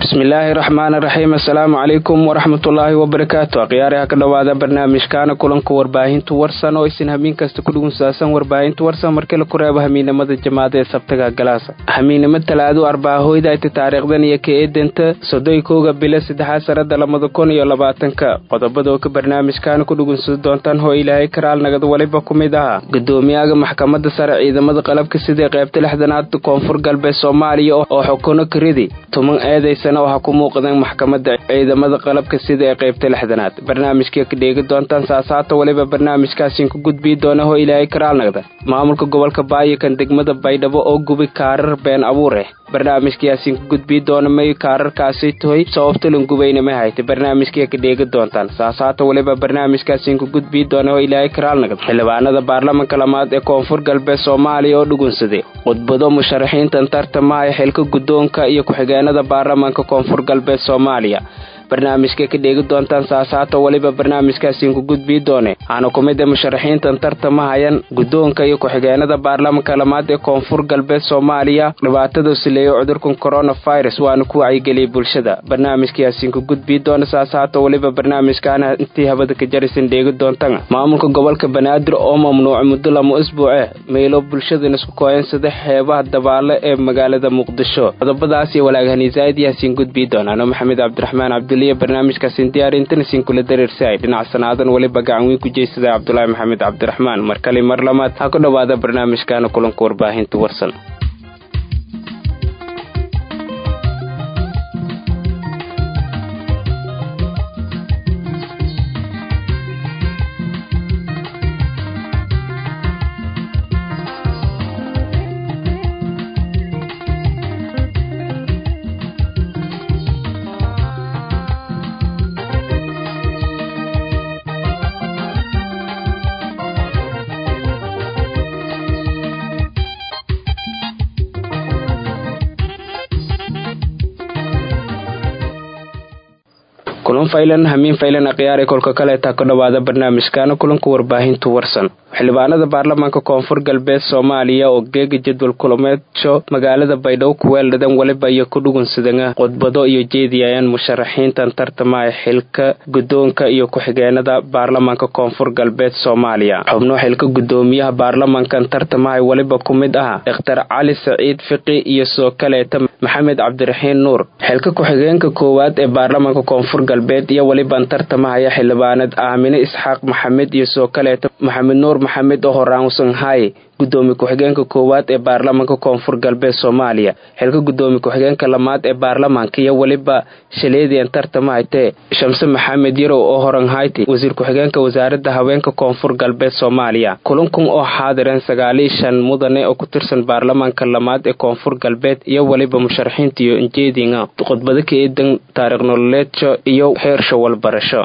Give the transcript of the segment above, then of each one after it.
bismillaahi raxmaani raxiim assalaamu calaykum waraxmatullaahi wabarakaatu akhyaariha ka dhowaada barnaamijkaana kulanka warbaahinta warsan oo isin hamiin kasta ku dhugunsaadsan warbaahinta warsan markii la ku reebo hamiinimada jamaada ee sabtaga galaasa hamiinimo talaadu arbaahoyda ayta taariikhdan iyo ka eedanta sodoy kowga bilo saddexaad sanada labada kun iyo labaatanka qodobada oo ka barnaamijkaana ku dhugunsada doontaan hoo ilaahay karaal nagad waliba ku mid ahaa gudoomiyaha maxkamadda sare ciidamada qalabka sidii qaybta lixdanaad koonfur galbeed soomaaliya oo xukuno karidi tuman eedaysana waxaa ku muuqdeen maxkamadda ciidamada qalabka sida ee qaybta lixdanaad barnaamijkii ka dheegi doontaan saasaata waliba barnaamijkaasiin ku gudbii doona hoo ilaahay karaal nagda maamulka gobolka baayokan degmada baydhabo oo gubi kaarar been abuureh barnaamijkiyaasiin ku gudbii doona may kaararkaasi tahoy sababtalan gubayna ma hayta barnaamijkii ka dheegi doontaan saasaata waliba barnaamijkaasiin ku gudbii doona hoo ilaahay karaal nagda xildhibaanada baarlamanka lamaad ee koonfur galbeed soomaaliya oo dhugunsaday khudbado musharaxiintan tartamaya xilka guddoonka iyo ku-xigeenada baarlamanka koonfur galbeed soomaaliya barnaamijka ka dheegi doontaan saasaata weliba barnaamijkaasiin ku gudbii doone waxaana ku mid a musharaxiintan tartamahayan guddoonka iyo ku-xigeenada baarlamanka lamaad ee koonfur galbeed soomaaliya dhibaatada sileeyo cudurkan coronavirus waana ku wacyigeliyay bulshada barnaamijkaasiin ku gudbii doona saasaata weliba barnaamijkaana intii habada ka jarisan dheegi doontan maamulka gobolka banaadir oo mamnuuca muddo lama isbuuce meelo bulshadan isku kooyansada xeebaha dabaale ee magaalada muqdisho qodobadaas iyo walaagahaniisaayid yaasiin gudbii doonaan maxamed cabdiraxmaan cabdi barnaamijkaasin diyaarintanasiin kula dareersaay dhinac sanaadan weliba gacan weyn ku jeysada cabdulaahi maxamed cabdiraxmaan mar kale mar lamaad ha ku dhowaada barnaamijkaana kulanka warbaahinta warsan kulan faylan hamiin faylan akhyaar ee kolka kaleetaa ka dhowaada barnaamijkaana kulanka warbaahinta warsan xildhibaanada baarlamaanka koonfur galbeed soomaaliya oo geega jadwal kulameedsho magaalada baydhabo kuweeldhadan waliba iyo ku dhugunsadana khudbado iyo jeediyayaan musharaxiintan tartamaya xilka guddoonka iyo ku-xigeenada baarlamaanka koonfur galbeed soomaaliya xubno xilka gudoomiyaha baarlamankan tartamahay waliba ku mid ah dokhtar cali saciid fiqi iyo soo kaleeta maxamed cabdiraxiin nuur xilka ku-xigeenka koowaad ee baarlamaanka koonfur galbeed iyo weliban tartamahaya xildhibaanad aamine isxaaq maxamed iyo soo kaleeta maxamed nuur maxamed oo horaansan hay gudoomiye ku-xigeenka koowaad ee baarlamanka koonfur galbeed soomaaliya xilka gudoomiye ku-xigeenka lamaad ee baarlamanka iyo weliba shaleedian tartamahaytee shamse maxamed yarow oo horanhayti wasiir ku-xigeenka wasaaradda haweenka koonfur galbeed soomaaliya kulankun oo xaadireen sagaaliyo shan mudane oo ku tirsan baarlamanka lamaad ee koonfur galbeed iyo weliba musharaxiinta iyo injeedinga khudbado ka eedan taariikh nololeedsho iyo heersho walbarasho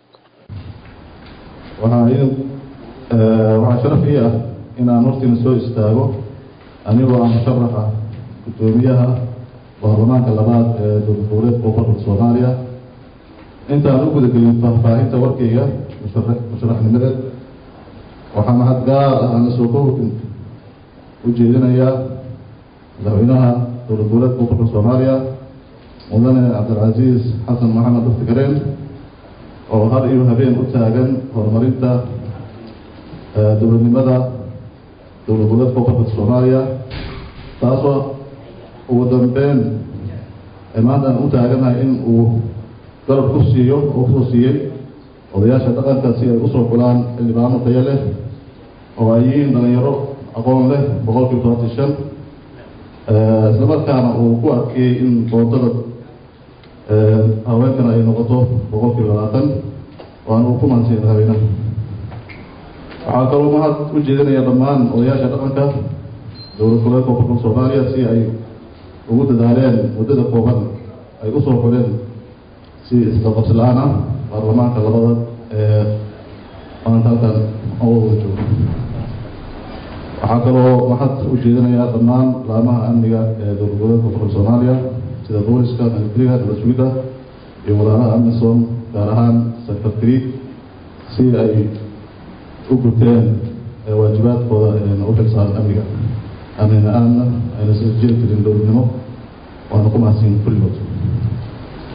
waxaa sharaf ii ah inaan hortiina soo istaago anigoo ah musharaxa guddoomiyaha baarlamaanka labaad ee dowladgoboleedka koonfurka soomaaliya intaan u gudagelin faahfaahinta warkayga musharaxnimadeed waxaa mahad gaar ah aan soo kowrkin u jeedinayaa madaxweynaha dowlad goboleedka koonfurka soomaaliya mudane cabdilcasiis xasan maxamed daftigareen oo har iyo habeen u taagan horumarinta dowladnimada dowlad goboleedka koonfurka soomaaliya taasoo ugu dambeyn maanta aan u taaganahay in uu garab ku siiyo oo kusoo siiyey odayaasha dhaqanka si ay usoo xulaan xildhibaano tayo leh oo ay yihiin dhalinyaro aqoon leh boqol kiiba tobanti shan islamarkaana uu ku adkeeyey in doodada haweenkana ay noqoto boqol kiiba labaatan waana uu ku maansiya madaxweynaha waxaa kaloo mahad u jeedinaya dhammaan odayaasha dhaqanka dowlad goboleedka koonfurka soomaaliya si ay ugu dadaaleen muddada kooban ay usoo xuleen si isqaqabsi la-aan ah baarlamaanka labada ee maanta halkan oo wada joogo waxaa kaloo mahad u jeedinayaa dhammaan laamaha amniga ee dowlad goboleedka koonfurka soomaaliya sida booliska militariga nabasugidda iyo walaalaha amisom gaar ahaan secretary si ay u guteen waajibaadkooda u xilsaaran amniga amni la-aanna ayna soo jeedi karin dowladnimo waana ku mahadsan kulligood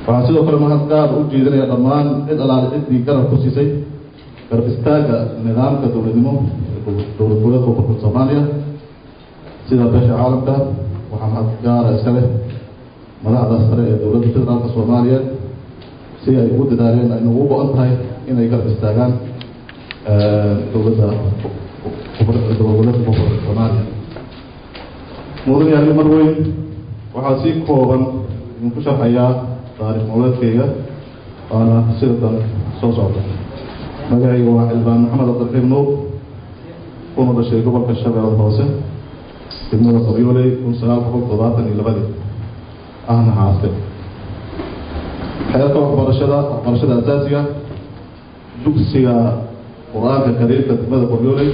waxaan sidoo kale mahad gaar u jeedinaya dhammaan cid alaale ciddii garab ku siisay garab istaagga nidaamka dowladnimo dowlad goboleedka koonfurta soomaaliya sida beesha caalamka waxaa mahad gaara iska leh madaxda sare ee dowladda federaalka soomaaliyeed si ay ugu dadaaleen ayna ugu go-an tahay inay garab istaagaan dowladda dowlad goboleedka koonfurta soomaaliya mudan yaali mar weyn waxaa si kooban idinku sharxayaa taarikh nololeedkayga waana sirdan soo socda magacayga waa xildhibaan maxamed cabdiraxiim nuur kuna dhashay gobolka shabeellada hoose degmada qoryooley kun sagaal boqol toddobaatan iyo labadii ahna xaaste xeerka waxbarashada waxbarashada asaasiga dugsiga qur-aanka kariirka degmada qoryooley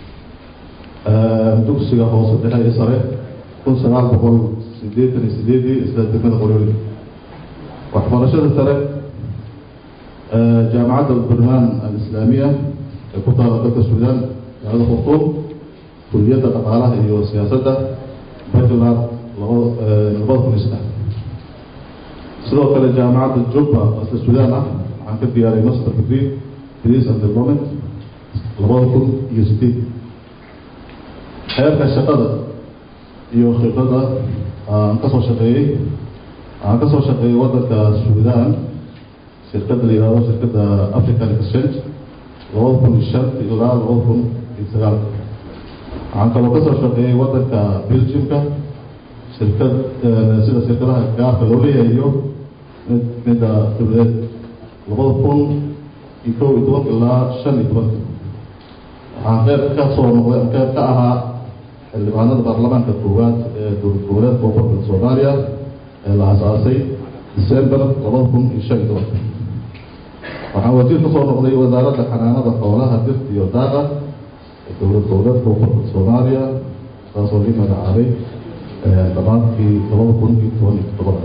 dugsiga hoose dhexe iyo sare kun sagaal boqol sideetan iyo sideedii isla degmada qoryooley waxbarashada sare jaamacadda burmaan alislaamiya ee ku taala dalka suudaan magaalada khartuum kuliyadda dhaqaalaha iyo siyaasadda bachelor laba labada kun iyo saddex sidoo kale jaamacadda jubba asla suudaan ah waxaan ka diyaariyay master degree peace and development labada kun iyo sideed xeerka shaqada iyo khibradda aan kasoo shaqeeyey aan kasoo shaqeeyey waddanka suudaan shirkadda la yihahdo shirkadda african exchange labada kun iyo shan ilaa labada kun iyo sagaal waxaan kaloo kasoo shaqeeyey waddanka belgiumka shirkad sida shirkadaha gaarka loo leeyahay iyo mid midda dowladeed labada kun iyo kow iyo tobanka ilaa shan iyo tobanka waxaan qeyb ka soo noqday qeyb ka ahaa xildhibaanada baarlamaanka koowaad ee dowlad goboleedka koonfurta soomaaliya ee la asaasay december labada kun iyo shan iyo tobanka waxaan wasiir kasoo noqday wasaaradda xanaanada xoolaha dirta iyo daaqa ee dowlad goboleedka koonfurta soomaaliya saasoo lii magacaabay dhammaadkii labada kun iyo toban iyo toddoba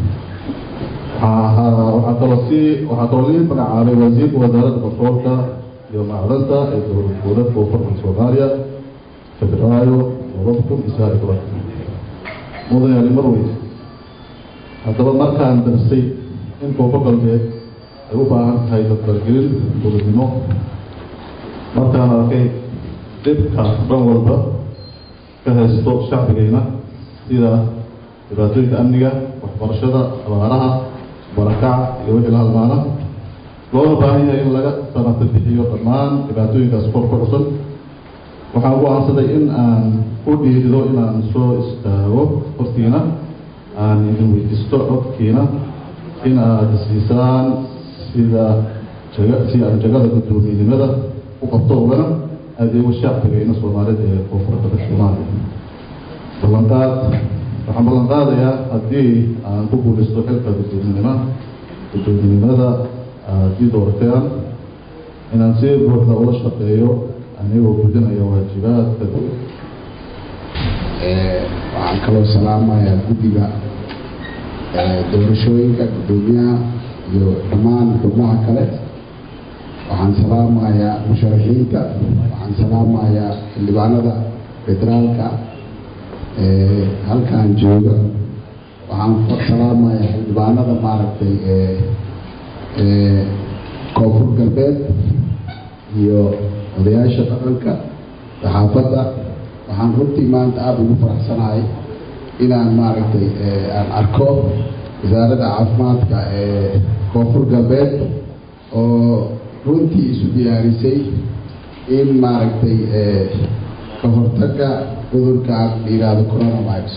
waxaa kaloo si waxaa kaloo lii magacaabay wasiirka wasaaradda batroolka iyo macdanta ee dowlad goboleedka koonfurta soomaaliya febraayo labada kun iyo sagaal iyo toban mudan yaali marwey haddaba markaan darsay in koonfur galbeed ay u baahan tahay dadbalgelin dowladnimo markaan arkay dhibka dhan walba ka haysto shacbigayna sida dhibaatooyinka amniga waxbarashada abaaraha barakaca iyo wixii la halmaana loona baahan yahay in laga sanata bixiyo dhammaan dhibaatooyinkaas kor ku xusan waxaan go-aansaday in aan ku dhiirido inaan soo istaago hortiina aan idin weydiisto codkiina in aad siisaan sida jaga si aan jagada guddoomiyenimada u qabto ugana adeego shacbigayna soomaalida ee koonfurta soomaaliya ballanqaad waxaan ballan qaadayaa haddii aan ku guulaysto xilka guddoominima guddoominimada haddii doorataan inaan si buuxda ula shaqeeyo anigoo gudinaya waajibaadka waxaan kaloo salaamayaa guddiga doorashooyinka guddoomiyaha iyo dhammaan xubnaha kale waxaan salaamayaa musharaxiinta waxaan salaamayaa xildhibaanada federaalka halkaan jooga waxaan salaamayaa xildhibaanada maaragtay koonfur galbeed iyo odayaasha dhaqanka saxaafadda waxaan runtii maanta aada ugu faraxsanahay inaan maaragtay aan arko wasaaradda caafimaadka ee koonfur galbeed oo runtii isu diyaarisay in maaragtay ka hortagga cudurkaan la yidhaahdo coronavirus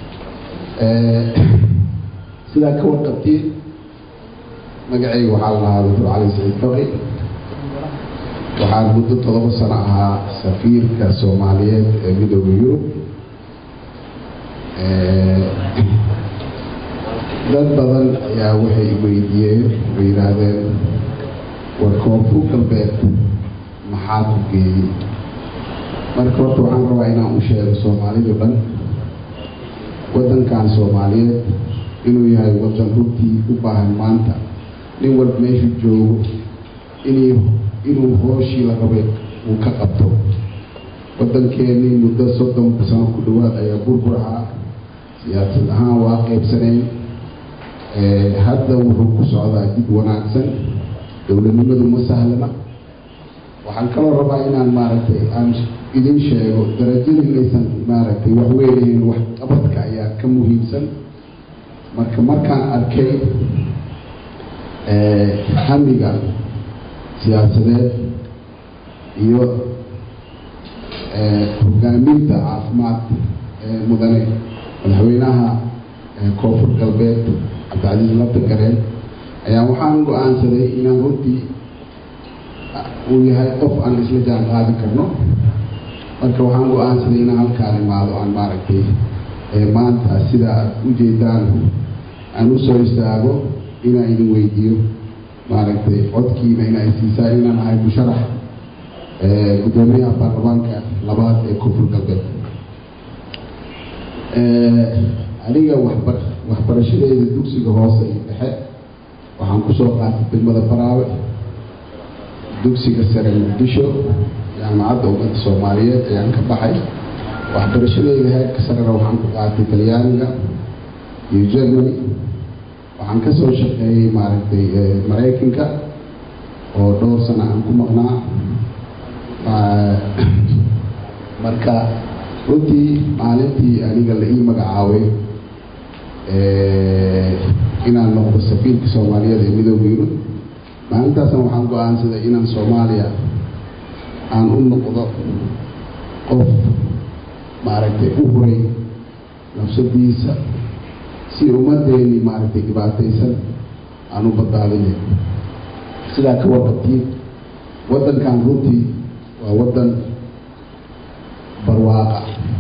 sidaa ka warqabtiin magacayga waxaa la lahaa doctor cali saciid faqi waxaan muddo todoba sano ahaa safiirka soomaaliyeed ee midooda yurub dad badan ayaa waxay weydiiyeen way yidhaahdeen war koonfur galbeed maxaa ku geeyey marka horta waxaan rabaa inaan u sheego soomaalidu dhan waddankan soomaaliyeed inuu yahay waddan runtii u baahan maanta nin walba meeshu joogo inuu inuu hooshii la rabay uu ka qabto waddankeenii muddo soddon sano ku dhowaad ayaa burbur ahaa siyaasad ahaan waa qaybsanayn hadda wuxuu ku socdaa dib wanaagsan dowladnimadu ma sahlana waxaan kaloo rabaa inaan maaragtay aan idin sheego darajada inaysan maaragtay waxweynayn wax qabadka ayaa ka muhiimsan marka markaan arkay hamiga siyaasadeed iyo hogaaminta caafimaad mudane madaxweynaha koonfur galbeed cabdicasiis labda gareen ayaa waxaan go-aansaday inaan runtii uu yahay qof aan isla jaan qaadi karno marka waxaan go-aansaday inaan halkaan imaado aan maaragtay maanta sida aad ujeedaan aan usoo istaago inaan idin weydiiyo maaragtay codkiina inay siisaan inaan ahay musharax guddoomiyaha baarlamaanka labaad ee koonfur galbeed aniga waxba waxbarashadeeda dugsiga hoose iyo dhexe waxaan kusoo qaatay degmada baraawe dugsiga sare muqdisho jaamacadda ummadda soomaaliyeed ayaan ka baxay waxbarashadeeda heerka sarena waxaan ku qaatay talyaaniga iyo germany waxaan kasoo shaqeeyey maaragtay maraykanka oo dhowr sano aan ku maqnaa marka runtii maalintii aniga la ii magacaabay inaan noqdo safiirka soomaaliyeed ee midooda yurub maalintaasna waxaan go-aansaday inaan soomaaliya aan u noqdo qof maaragtay u huray nafsadiisa si ummadeeni maaragtay dhibaataysan aan u badbaadinay sidaa ka warqabtiin waddankan runtii waa waddan barwaaqa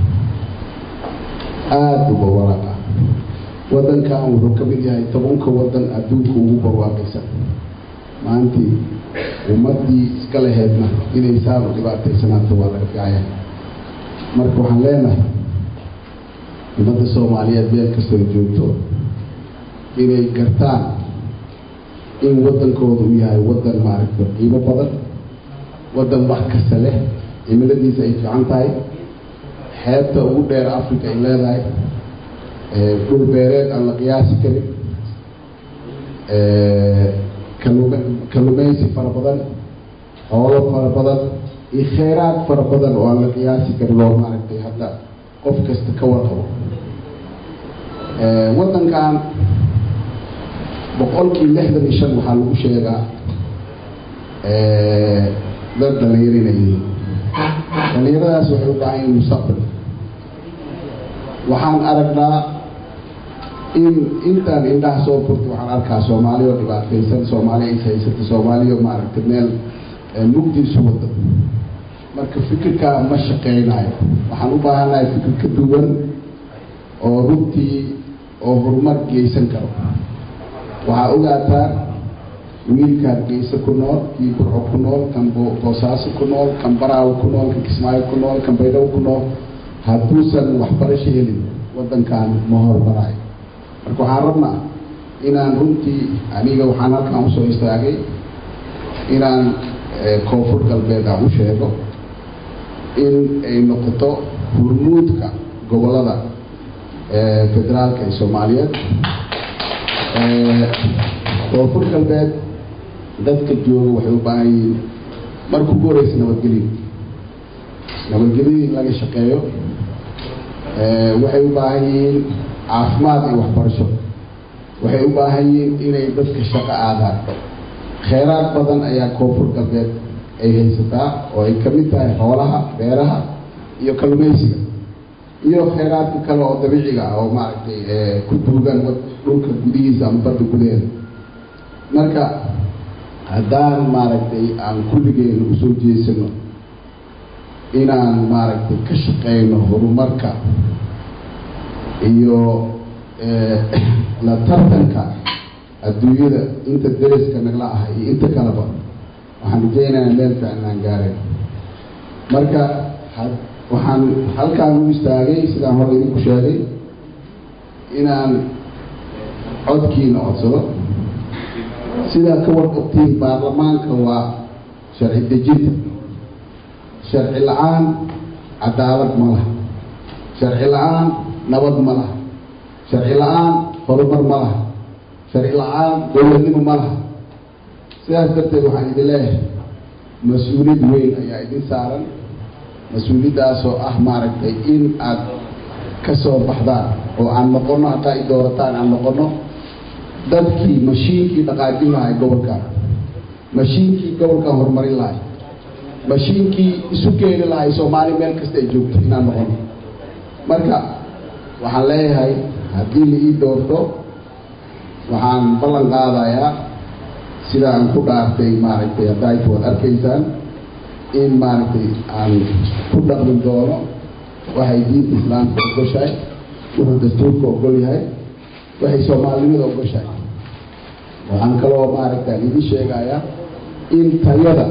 aada u barwaaqa waddankan wuxuu ka mid yahay tobanka waddan adduunka ugu barwaaqaysan maantii ummaddii iska laheydna inay saan u dhibaataysanaato waa laga fiicaya marka waxaan leenahay ummadda soomaaliyeed meel kastoo joogto inay gartaan in waddankooda uu yahay waddan maaragta qiimo badan waddan wax kasta leh cimiladiisa ay fiican tahay xeebta ugu dheer africa ay leedahay dhul beereed aan la qiyaasi karin kalum kallumaysi fara badan xoolo fara badan iyo kheyraad fara badan oo aan la qiyaasi karin oo maaragtay hadda qof kasta ka warqabo waddankan boqolkii lixdan iyo shan waxaa lagu sheegaa dad dhalinyaro inay yihiin dhalinyaradaas waxay u baahan yihin mustaqbal waxaan aragnaa in intaan indhaha soo furta waxaan arkaa soomaali oo dhibaataysan soomaali is haysata soomaaliya maaragtay meel mugdiisu wada marka fikirkaa ma shaqeynayo waxaan u baahannahay fikir ka duwan oo runtii oo horumar geysan karo waxaa ogaataa wiilka hargeysa ku nool kii burco ku nool kan boosaaso ku nool kan baraawo ku nool kan kismaayo ku nool kan baydhabo ku nool hadduusan waxbarasho helin waddankan ma horumarayo marka waxaan rabnaa inaan runtii aniga waxaan halkaan usoo istaagay inaan koonfur galbeed aan u sheego in ay noqoto hurmuudka gobolada federaalka ee soomaaliyeed koonfur galbeed dadka jooga waxay u baahan yihiin marka ugu horeysa nabadgelyo nabadgelyo in laga shaqeeyo waxay u baahan yihiin caafimaad iyo waxbarasho waxay u baahan yihiin inay dadka shaqo aadaan kheyraad badan ayaa koonfur galbeed ay haysataa oo ay kamid tahay xoolaha beeraha iyo kallumaysiga iyo kheyraadka kale oo dabiiciga ah oo maaragtay ku duugan dhulka gudihiisa ama badda gudaheeda marka haddaan maaragtay aan kulligeena usoo jeesano inaan maaragtay ka shaqeyno horumarka iyo la tartanka adduunyada inta deriska nagla ah iyo inta kaleba waxaan rajeynayaa meel fiican aan gaarayn marka waxaan halkaan u istaagay sidaan hore idinku sheegay inaan codkiina codsado sidaa ka warqabtiin baarlamaanka waa sharci dejinta sharci la-aan cadaalad ma laha sharci la-aan nabad ma laha sharci la-aan horumar ma laha sharci la-aan dowladnimo ma laha sidaas darteed waxaan idin leeyahay mas-uuliyad weyn ayaa idin saaran mas-uuliyaddaasoo ah maaragtay in aad ka soo baxdaan oo aan noqono haddaa i doorataan aan noqono dadkii mashiinkii dhaqaajin lahay gobolkan mashiinkii gobolkan horumarin lahay mashiinkii isu keeni lahay soomaali meel kasta ay joogto inaan noqono marka waxaan leeyahay haddii la ii doorto waxaan ballan qaadayaa sida aan ku dhaartay maaragtay haddaayta waad arkaysaan in maaragtay aan ku dhaqmi doono waxay diinta islaamka ogoshahay wuxuu dastuurka ogol yahay waxay soomaalinimada ogoshahay waxaan kaloo maaragta idin sheegayaa in tayada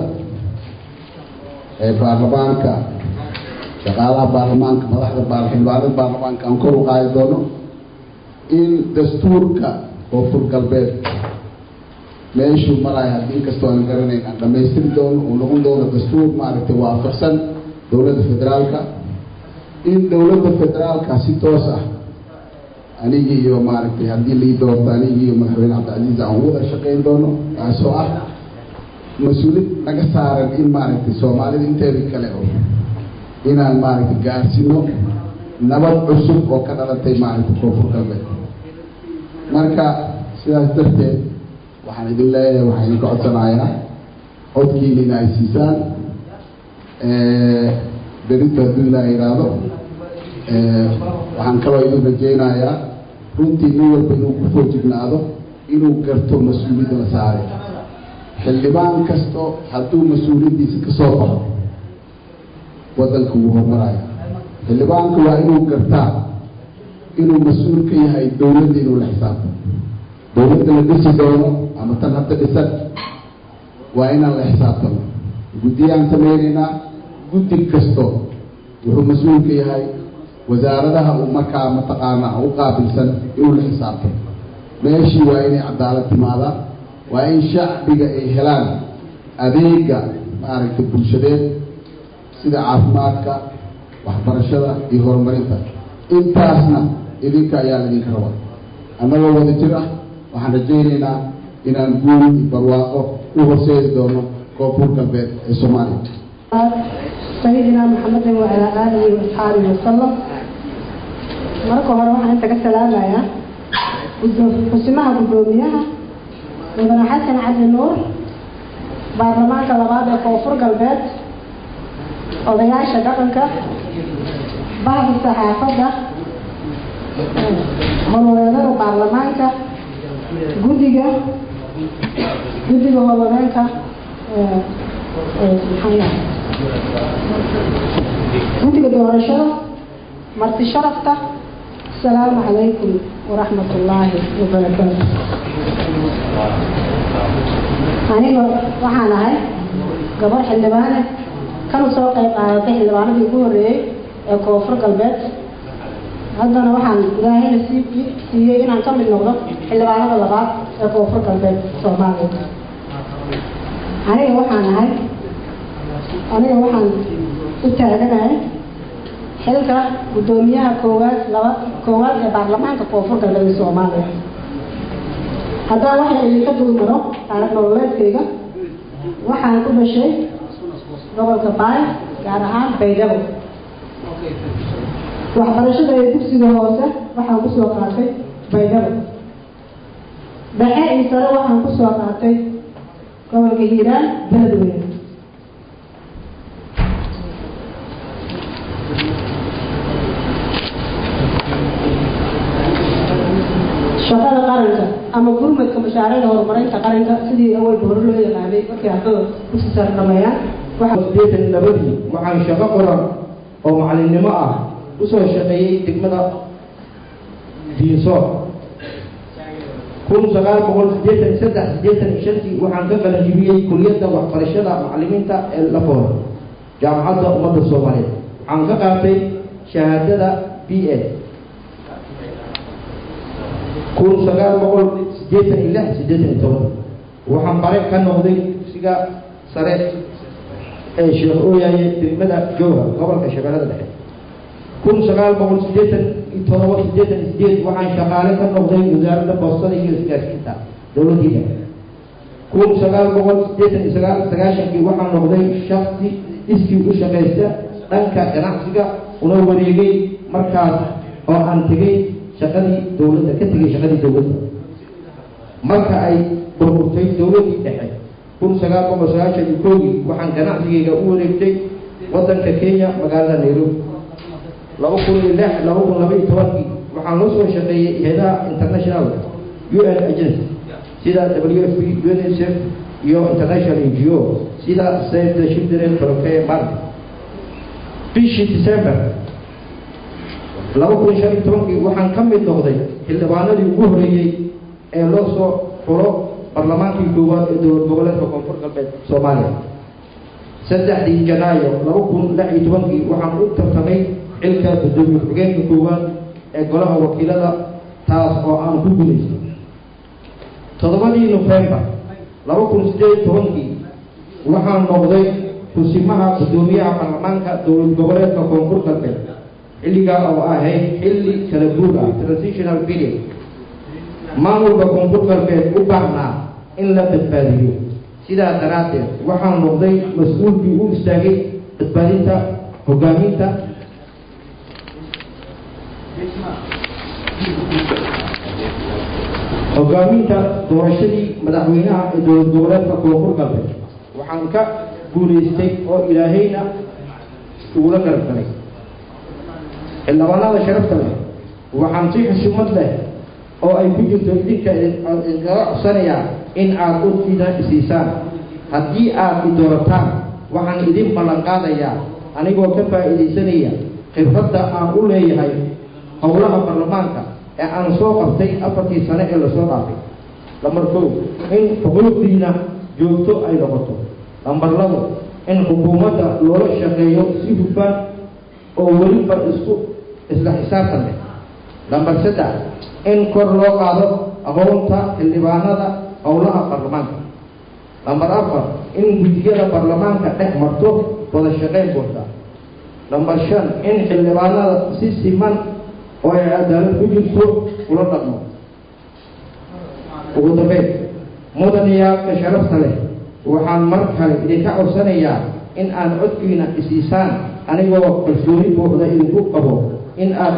ee baarlamaanka shaqaalaha baarlamaanka madaxda baar xildhibaanada baarlamaanka aan kor u qaadi doono in dastuurka koonfur galbeed meeshuu maraya haddii inkastoo aan garanayn aan dhamaystiri doono uu noqon doono dastuur maaragtay waafaqsan dowladda federaalka in dowladda federaalka si toos ah anigii iyo maaragtay haddii lai doorto anigii iyo madaxweyne cabdicasiis aan wada shaqayn doono taasoo ah mas-uuliyad naga saaran in maaragtay soomaalida inteeda kale oo inaan maaragtay gaarsino nabad cusub oo ka dhalatay maaragtay koonfur galbeed marka sidaas darteed waxaan idin leeyahay waxaan idinka codsanayaa codkiina in ay siisaan berito hadduu ilaa yidhaahdo waxaan kaloo idin rajaynayaa runtii nin walba inuu ku foojignaado inuu garto mas-uuliyadda la saaray xildhibaan kasto hadduu mas-uuliyaddiisa ka soo baxo waddanka wuu horumaraya xildhibaanka waa inuu gartaa inuu mas-uul ka yahay dowladda inuu la xisaabto dowladda la dhisi doono ama tan hadda dhisan waa inaan la xisaabtano guddiyaan samaynaynaa guddi kasto wuxuu mas-uul ka yahay wasaaradaha uu markaa mataqaana u qaabilsan inuu la xisaabto meeshii waa inay cadaalad timaadaa waa in shacbiga ay helaan adeega maaragtay bulshadeed sida caafimaadka waxbarashada iyo horumarinta intaasna idinka ayaa laydinka rabaa annagoo wada jir ah waxaan rajaynaynaa inaan guul iyo barwaaqo u horseedi doono koonfur galbeed ee soomaaliya sayidina maxamedin wacalaa aalihi waasxaabihi wasalam marka hore waxaan inta ka salaamayaa xusimaha guddoomiyaha mudane xasan cali nuur baarlamaanka labaad ee koonfur galbeed odayaasha dhaqanka bahda saxaafadda hololeedada baarlamaanka guddiga guddiga hololeenka guddiga doorashada marti sharafta asalaamu calaykum waraxmat ullaahi wabarakaatu aniga waxaan ahay gabar xildhibaane kana soo qayb qaadatay xildhibaanadii ugu horreeyey ee koonfur galbeed haddana waxaan ilaahayna sii siiyey inaan ka mid noqdo xildhibaanada labaad ee koonfur galbeed soomaaliya aniga waxaan ahay aniga waxaan u taaganahay xilka guddoomiyaha koowaad laba koowaad ee baarlamaanka koonfur galbeed ee soomaaliya haddaan waxay idinka dulmaro taarikh nololeedkayga waxaan ku dhashay gobolka baay gaar ahaan baydhabo waxbarashada ee dugsiga hoose waxaan kusoo qaatay baydhabo dhexe iyo sare waxaan kusoo qaatay gobolka hiiraan beledweyne shaqada qaranka ama gurmadka mashaariicda horumarinta qaranka sidii awalba hore loo yaqaanay markay ardada dugsi sare dhameeyaan sideetan labadii waxaan shaqo qoran oo macalinimo ah usoo shaqeeyey degmada diinsoor kun sagaal boqol sideetan saddex sideetan iyo shantii waxaan ka qalanjibiyey kuliyadda waxbarashada macalimiinta ee lafoor jaamacadda ummadda soomaaliyeed waxaan ka qaatay shahaadada b a kun sagaal boqol sideetan iyo lix sideetan iyo toban waxaan bare ka noqday dugsiga sare ee sheekh ooyaye degmada jowra gobolka shabeellada dhexe kun sagaal boqol sideetan todoba siddeetan iyo sideed waxaan shaqaale ka noqday wasaaradda boostada iyo isgaarsiinta dowladdiida kun sagaal boqol siddeetan iyo sagaal sagaashankii waxaan noqday shaksi iskii u shaqaysta dhanka ganacsiga una wareegay markaas oo aan tegay shaqadii dowladda ka tegay shaqadii dowladda marka ay burburtay dowladdii dhexe kun sagaal boqol sagaashan iyo koogii waxaan ganacsigayga u wareegtay waddanka kenya magaalada nairobi laba kun iyo lix laba kun laba iyo tobankii waxaan loo soo shaqeeyey hay-adaha international u n agency sida w f p unicef iyo international n g o sida save the children trofee mark bishii december laba kun shan iyo tobankii waxaan ka mid noqday xildhibaanadii ugu horeeyey ee loo soo xulo barlamaankii koowaad ee dowlad goboleedka koonfur galbeed soomaaliya saddexdii janaayo laba kun lix iyo tobankii waxaan u tartamay xilka guddoomiye ku-xigeenka koowaad ee golaha wakiilada taas oo aan ku gudaystay toddobadii nofembar laba kun siddeed iyo tobankii waxaan noqday kusimaha guddoomiyaha baarlamaanka dowlad goboleedka koonfur galbeed xilligaa oo ahayd xilli kala guur ah transitional period maamulka koonfur galbeed u baahnaa in la badbaadiyo sidaa daraaddeed waxaan noqday mas-uulkii u istaagay badbaadinta hogaaminta hogaaminta doorashadii madaxweynaha ee dowlad goboleedka koonfur galbeed waxaan ka guulaystay oo ilaahayna ugula garab galay xildhibaanada sharafta leh waxaan si xushumad leh oo ay ku jirto idinka idinkaga codsanayaa in aad udkiina isiisaan haddii aad i doorataan waxaan idin ballan qaadayaa anigoo ka faa'iidaysanaya khibradda aan u leeyahay howlaha baarlamaanka ee aan soo qabtay afartii sane ee lasoo dhaafay lambar kow in xuquuqdiina joogto ay noqoto lambar labo in xukuumadda loola shaqeeyo si hufan oo weliba isku isla xisaabtan leh lambar saddex in kor loo qaado aqoonta xildhibaanada howlaha baarlamaanka lambar afar in guddiyada baarlamaanka dhex marto wada shaqeyn buuxda lambar shan in xildhibaanada si siman oo ay cadaalad ku jirto ula dhaqmo ugu dambeyn mudaniyaalka sharafta leh waxaan mar kale idinka codsanayaa in aad codkiina isiisaan anigoo kalsooni buuxda idinku qabo in aad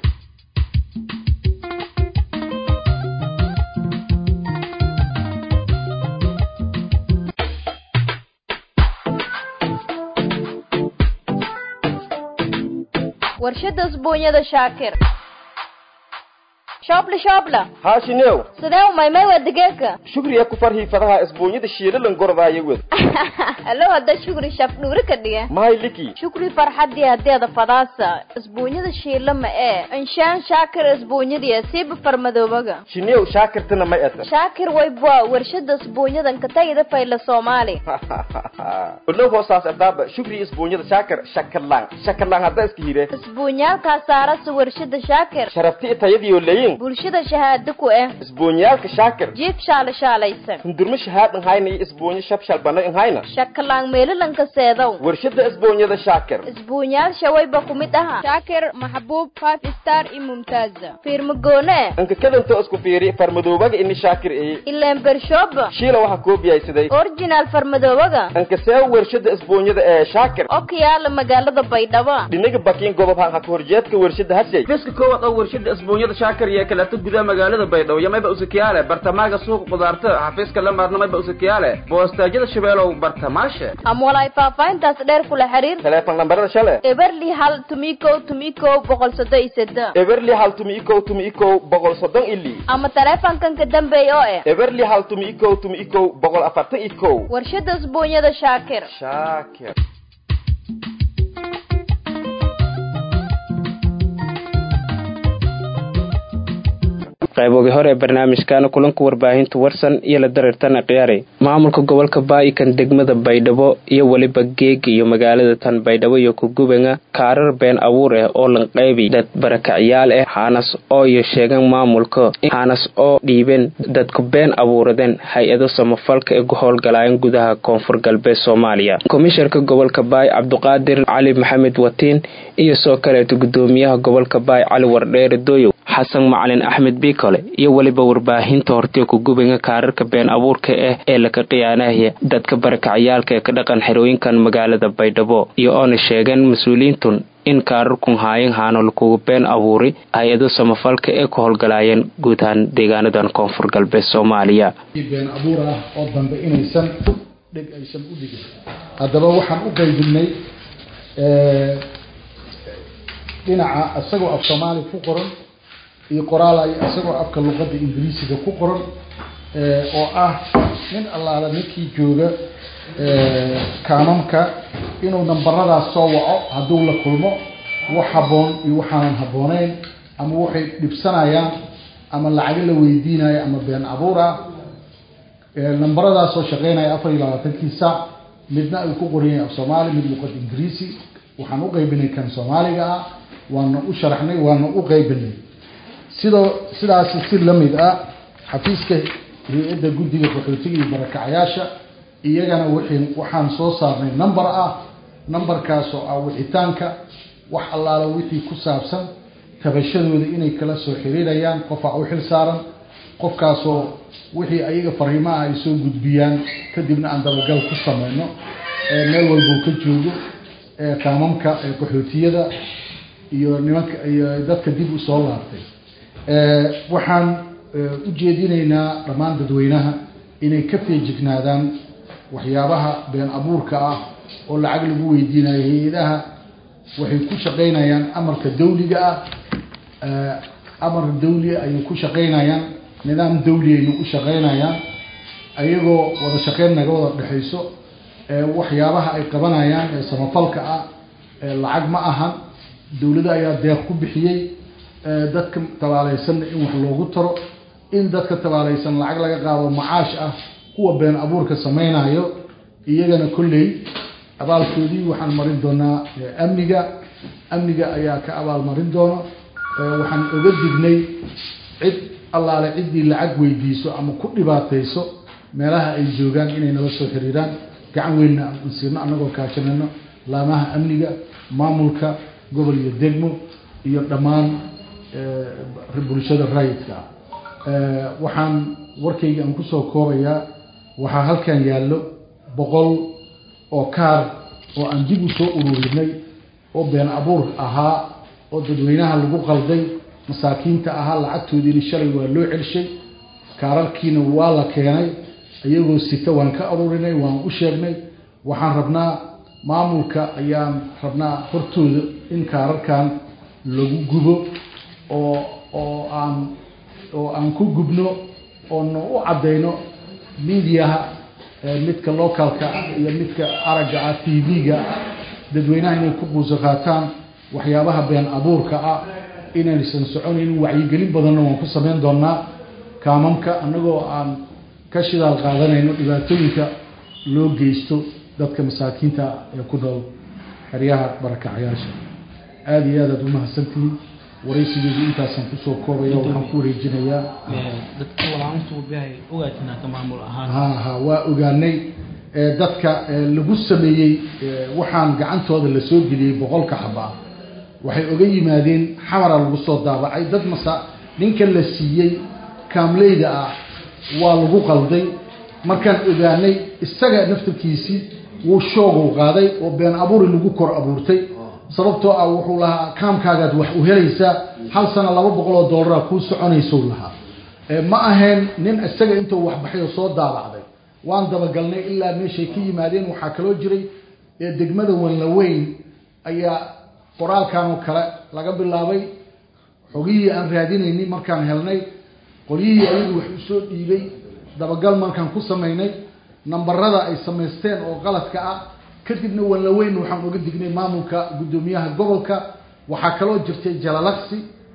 warshada usbuunyada shaakir shoobla shoobla haashinew sidee umaymay waa digeeka shugriya ku farhii fadaha isbuunyada shiilalan gorodaayo wed alo hadda shukri shaf dhuuri ka dhiga mahay liki shukri farxadii hadeeda fadaasa isbuunyada shiila ma ee inshaan shaakir isbuunyadiya siiba farmadoobaga shinew shaakirtana ma eta shaakir waybwa warshada isbuunyadan ka tagida fayla soomaali olo hoosaas adaaba shugri isbuunyada shaakir shakarlaan shakarlaan hadda iska hire isbuunyaalkaa saarasa warshada shaakir sharafti itayadiyo leyin bulshada shahaado ku ah isbuunyaalka shaakir jiif shaala shaalaysan hundurma shahaad nhayna iyo isbuunyo shabshal bana nhayna shakalaan meelalanka seedow warshada isbuunyada shaakir isbuunyaal shawayba ku mid aha shaakir maxbuub five star iyo mumtaaza fiirmagoone inka kadanto isku fiiri farmadoobaga ini shaakir eye ileen bershooba shiila waxaa koobiyaysaday original farmadoobaga inka see warshada isbuunyada ee shaakir oo ka yaala magaalada baydhabo dhinaga bakiin gobob han haka horjeedka warshada hashay fiska koowaad oo warshada isbuunyada shaakir iyo kaleeto gudaha magaalada baydhabo iyo mayba usakiyaale bartamaaga suuqa qudaarta xafiiska lamaarna mayba usakiyaale boostaajyada shabeelow bartamaashe ama walaay faahfaahintaas dheer kula xiriir teleefon lambarada shale eberli hal tumikow tumikow boqol soddon iyo seddex eberli hal tumi ikow tumi ikow boqol soddon ili ama taleefankan ka dambeeya oo eh eberli hal tumi ikow tumi ikow boqol afartan ikow warshada isbuunyada shaakir shaakir qayboogii hore ee barnaamijkaana kulanka warbaahinta warsan iyo la dareertan akhyaari maamulka gobolka baa'ikan degmada baydhabo iyo weliba geega iyo magaalada tan baydhabo iyo kugubanga kaarar been abuur ah oo lanqaybi dad barakacyaal ah haanas oo iyo sheegan maamulka haanas oo dhiibeen dadku been abuuradeen hay-ado samafalka ee ku howlgalaayeen gudaha koonfur galbeed soomaaliya komisharka gobolka baay cabduqaadir cali maxamed watiin iyo soo kaleeta gudoomiyaha gobolka baay cali wardheere doyow xasan macalin axmed biikole iyo weliba warbaahinta hortiyo kugubanga kaararka been abuurka ah ee laka khiyaanahaya dadka barakacyaalka ee ka dhaqan xerooyinkan magaalada baydhabo iyo oona sheegeen mas-uuliyiintun in kaararkun haayan haano lakugu been abuuri hay-ado samafalka ee ku howlgalaayeen guud ahaan deegaanadan koonfur galbeed soomaaliya been abuur ah oo dambe inaysan dheg aysan u dhigin haddaba waxaan u qaybinay dhinaca isagoo af soomaali ku qoran iyo qoraal ay isagoo afka luqadda ingiriisiga ku qoran oo ah nin allaala ninkii jooga kaamamka inuu nambaradaas soo waco hadduu la kulmo wax habboon iyo waxaanan habbooneyn ama waxay dhibsanayaan ama lacago la weydiinayo ama been abuur ah nambaradaasoo shaqeynaya afar iyo labaatankii saac midna ay ku qoran yahay af soomaali mid luqad ingiriisi waxaan u qaybinay kan soomaaliga ah waana u sharaxnay waana u qaybinay sidoo sidaasi si lamid ah xafiiska hay-adda guddiga qaxootiga iyo barakacyaasha iyagana wixii waxaan soo saarnay number ah numberkaas oo ah wixitaanka wax allaala wixii ku saabsan tabashadooda inay kala soo xiriirayaan qofaa u xil saaran qofkaasoo wixii ayaga fariimaha ay soo gudbiyaan kadibna aan dabagal ku sameyno meel walbuu ka joogo kaamamka qaxootiyada iyo nimanka iyo dadka dib u soo laabtay waxaan u jeedinaynaa dhammaan dadweynaha inay ka feejignaadaan waxyaabaha been abuurka ah oo lacag lagu weydiinayo hay-adaha waxay ku shaqeynayaan amarka dawliga ah amar dawli ayay ku shaqeynayaan nidaam dawli aynu u shaqeynayaan ayagoo wada shaqeyn naga wada dhexayso waxyaabaha ay qabanayaan ee samafalka ah lacag ma ahan dawlada ayaa deeq ku bixiyey dadka tabaaleysanna in wax loogu taro in dadka tabaaleysan lacag laga qaado macaash ah kuwa been abuurka sameynayo iyagana kolley abaalkoodii waxaan marin doonaa amniga amniga ayaa ka abaalmarin doona waxaan oga dignay cid allaale ciddii lacag weydiiso ama ku dhibaatayso meelaha ay joogaan inay nala soo xiriiraan gacan weynna aan siino annagoo kaashanayno laamaha amniga maamulka gobol iyo degmo iyo dhammaan bulshada raayidka ah waxaan warkayga aan kusoo koobayaa waxaa halkan yaallo boqol oo kaar oo aan dib u soo ururinay oo been abuur ahaa oo dadweynaha lagu qalday masaakiinta ahaa lacagtoodiina shalay waa loo celshay kaararkiina waa la keenay iyagoo sita waan ka aruurinay waan u sheegnay waxaan rabnaa maamulka ayaan rabnaa hortooda in kaararkan lagu gubo oo oo aan oo aan ku gubno oona u caddayno mediaha midka localka iyo midka aragga ah t v-ga dadweynaha inay ku quuso qaataan waxyaabaha been abuurka ah inaysan soconaynin wacyigelin badanna waan ku sameyn doonaa kaamamka annagoo aan ka shidaal qaadanayno dhibaatooyinka loo geysto dadka masaakiinta ee ku nool xeryaha barakacyaasha aada iyo aad aad umahadsantihiin waraysigeedu intaasaan kusoo koobaya waxaan ku wareejinayaa ha ha waa ogaanay dadka lagu sameeyey waxaan gacantooda lasoo geliyey boqolka xabaa waxay oga yimaadeen xamara lagu soo daabacay dad masa ninka la siiyey kaamleyda ah waa lagu qalday markaan ogaanay isaga naftarkiisii wuu shoogu qaaday oo been abuuri lagu kor abuurtay sababtoo ah wuxuu lahaa kaamkaagaad wax u helaysaa hal sana laba boqol oo dollaraa kuu soconaysou lahaa ma ahayn nin isaga intuu waxbaxay oo soo daabacday waan dabagalnay ilaa meeshay ka yimaadeen waxaa kaloo jiray degmada wanlaweyn ayaa qoraalkan oo kale laga bilaabay xogihii aan raadinaynay markaan helnay qolyihii ayagu wax usoo dhiibay dabagal markaan ku samaynay nambarada ay samaysteen oo qaladka ah kadibna wanlaweyn waxaan uga dignay maamulka guddoomiyaha gobolka waxaa kaloo jirtay jalalaqsi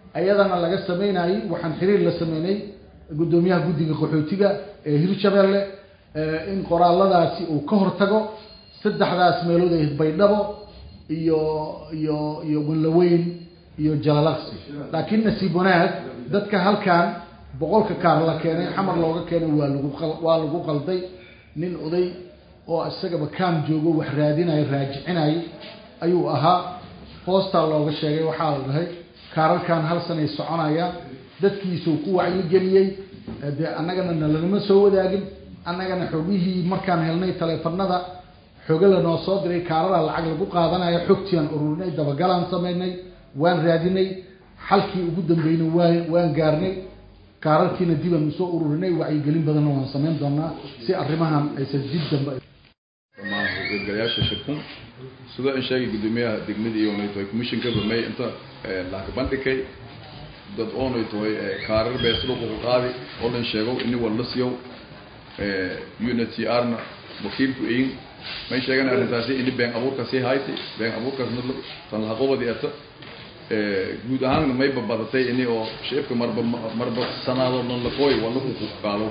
ayadana laga sameynayay waxaan xiriir la sameynay guddoomiyaha guddiga qaxootiga ee hirshabeelle in qoraalladaasi uu ka hortago saddexdaas meelood ay baydhabo iyo iyo iyo wanlaweyn iyo jalalaqsi laakiin nasiib wanaag dadka halkan boqolka kaar la keenay xamar looga keenay waa lagu waa lagu qalday nin oday oo isagaba kaam joogo wax raadinayo raajicinay ayuu ahaa hoostaa looga sheegay waxaa la dhahay kaararkan hal sanay soconayaan dadkiisuu ku wacyigeliyey dee annagana nalanama soo wadaagin annagana xogihii markaan helnay taleefanada xoge lanoo soo diray kaarada lacag lagu qaadanayo xogtiiaan ururinay dabagalaan samaynay waan raadinay xalkii ugu dambeynay waa waan gaarnay kaararkiina dibaan usoo ururinay wacyigelin badanna waan samayn doonaa si arrimahan aysan dib dambe dhammaan qaybgalayaasha shirkun sidoo in sheegay guddoomiyaha degmada iyo onay tahay commissionka bamay inta lacag bandhigay dad oonay tahay kaarar beesluq ugu qaadi oo dhan sheego ini walla siyow unity arna wakiilku ein may sheegan arrintaasi ini been abuurka sii hayti been abuurkaas mid tan lahaqobadi ata guud ahaanna may babadatay ini oo shicibka marba marba sanaado dhan laqooy walla ku qaalo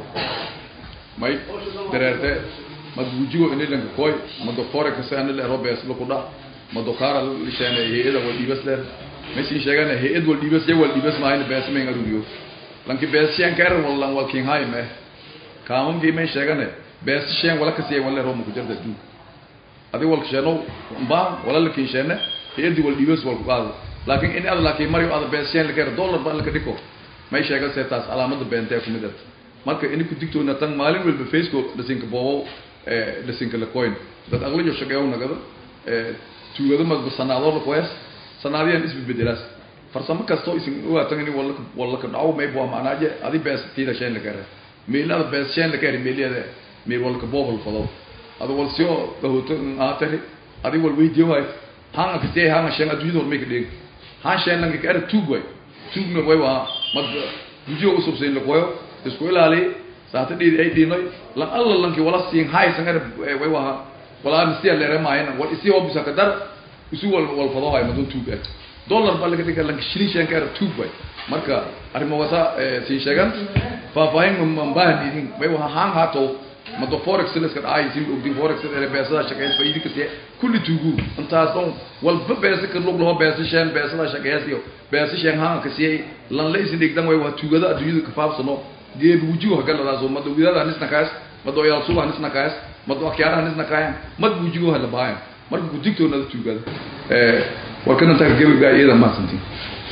may dareerte madbuujigo ini lanka koy mado fore kase ani le robes laku dha mado kaara lisheene hay-ada wal dhiibas leer maysin sheegana hay-ad wal dhiibas ya wal dhiibas maahayna bees mayn arugiyo lanki bees sheen kaeran wallan wal king hay meh kaamamkii may sheegane bees sheen wala kasiya wal leer ku jarda duug adi wal sheeno baan wala la kin sheene hay-adi wal dhiibas wal ku qaado laakiin in ad laakiin mario ada bees sheen lakeer dollar baan laka dhiko may sheega see taas calaamada beentee ku mid at marka ini ku digtoona tan maalin walba facebook dhasinka boobow dhasinka lakoyn dad aqliyo shaqeeyo nagada tuugada madba sanaadoo lakoyas sanaadiyaan isbedelaas farsamo kastoo isin ogaatan ini walla walla ka dhaco mayb waa macnaaje adi bees tiida sheen la kare meelada bees sheen la kare meeliyada meel walka boobal fado ada wal siyo gahoto aatari adi wal weydiyo waay hanga kasee hanga sheen adduunyada hormay ka dheeg han sheen lanka ka ara tuug waay tuugna way waa mad gujiyo usubsayn lakoyo isku ilaali saata dhiidi ay dhiinoy lan alla lanki wala siin hay sangare way waha wala mistiya leere maayna wal isi oo bisa kadar isu wal wal fado hay madon tuug ah dollar baa laga dhigaa lanki shilin shan kaara tuug way marka arrimo wasa si sheegan faahfaahin man baahan idin way waha haan haato mado forex liska dhacay si ogdin forex ee beesada shaqeys faa'iidi ka tee kulli tuugu intaas oo walba beesa ka lug loo beesa shan beesada shaqeeysiyo beesa shan haan ka sii lan leysin dhigdan way waa tuugada adduunyada ka faafsano geeb wujuha galadaas oo mado widada nisna kaas mado yal suba nisna kaas mado akyaara nisna kaayaan mad wujugo hala baayan marka ku digtoona tuugada ee warkana ta geeb gaa iyada ma santiin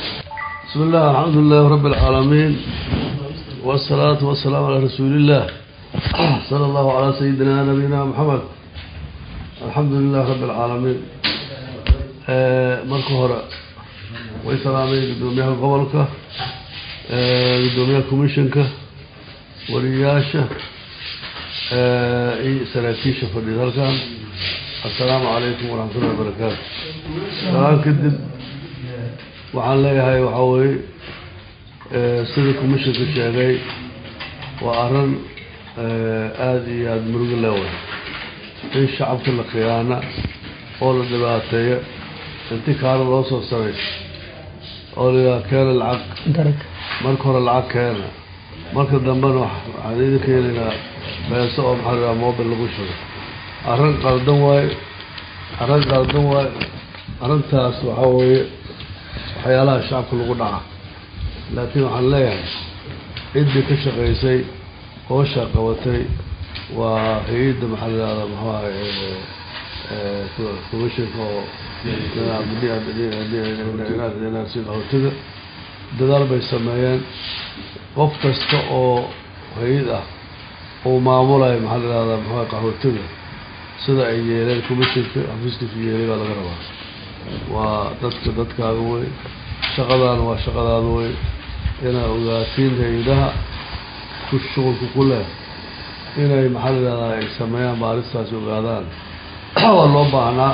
بسم الله الحمد لله رب العالمين والصلاة والسلام على رسول الله صلى الله على سيدنا نبينا محمد الحمد لله رب العالمين مركو هراء ويسلامي قدوميها قبلك قدوميها كوميشنك ورياشة اي سراكيشة فردي ذلك السلام عليكم ورحمة الله وبركاته سلام كدب waxaan leeyahay waxaa weye sida commissionka sheegay waa arrin aada iyo aada murugo leeway in shacabka la khiyaana oo la dhibaateeyo inti kaana loo soo saray oo layihaha keena lacag marka hore lacag keena marka dambena waxaan idin keenaynaa beeso oo maxaa layihaha mobil lagu shugo arrin qaldan waaye arrin qaldan waaye arrintaas waxaa weeye waxyaalaha shacabka lagu dhaca laakiin waxaan leeyahay ciddii ka shaqaysay hoosha qabatay waa hay-adda maxaa la yihahda muxuu ahay commissionka oo qahotiga dadaal bay sameeyeen qof kasta oo hay-ad ah uu maamulayo maxaa la yihahda muxuu ahay qaxootiga sida ay yeeleen commissionka xafiiskiisu yeelay baa laga rabaa waa dadka dadkaaga wey shaqadaana waa shaqadaada wey inaa ogaatiin hay-adaha ku shuqulka ku leh inay maxaa la yihahdaa ay sameeyaan baaristaasi ogaadaan waa loo baahnaa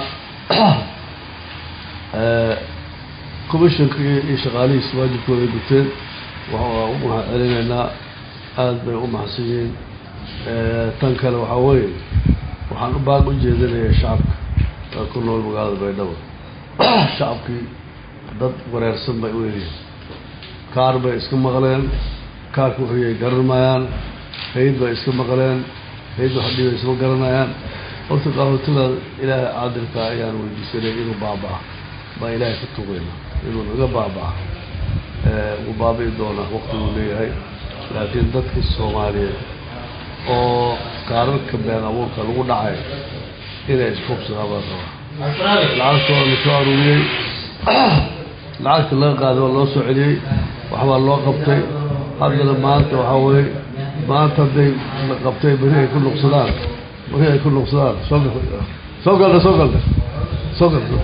commissionka iyo shaqaalihiis waajibkooda ay guteen waa u mahad celinaynaa aada bay u mahadsan yihiin tan kale waxaa weeye waxaan u baag u jeedinayaa shacabka ee ku nool magaalada baydhabo shacabkii dad wareersan bay u eegyihin kaar bay iska maqleen kaarka wuxuuyay garanmayaan hayd bay iska maqleen hayd wax dhibay isma garanayaan horta qaxootiga ilaahay caadilka ayaan weydiisanay inuu baaba-a baa ilaahay ka tugayna inuu naga baaba-a wuu baabi'i doonaa waqtiguu leeyahay laakiin dadkii soomaaliyeed oo kaararka been abuurka lagu dhacay inay isfubsadaan baa rabaa lacagtooda la soo aruuriyey lacagta laga qaaday waa loo soo celiyey waxbaa loo qabtay haddana maanta waxaa weye maanta hadday la qabtay beri ay ku nuqsadaan beri ay ku nuqsadaan soo soo galda soo galda soo galda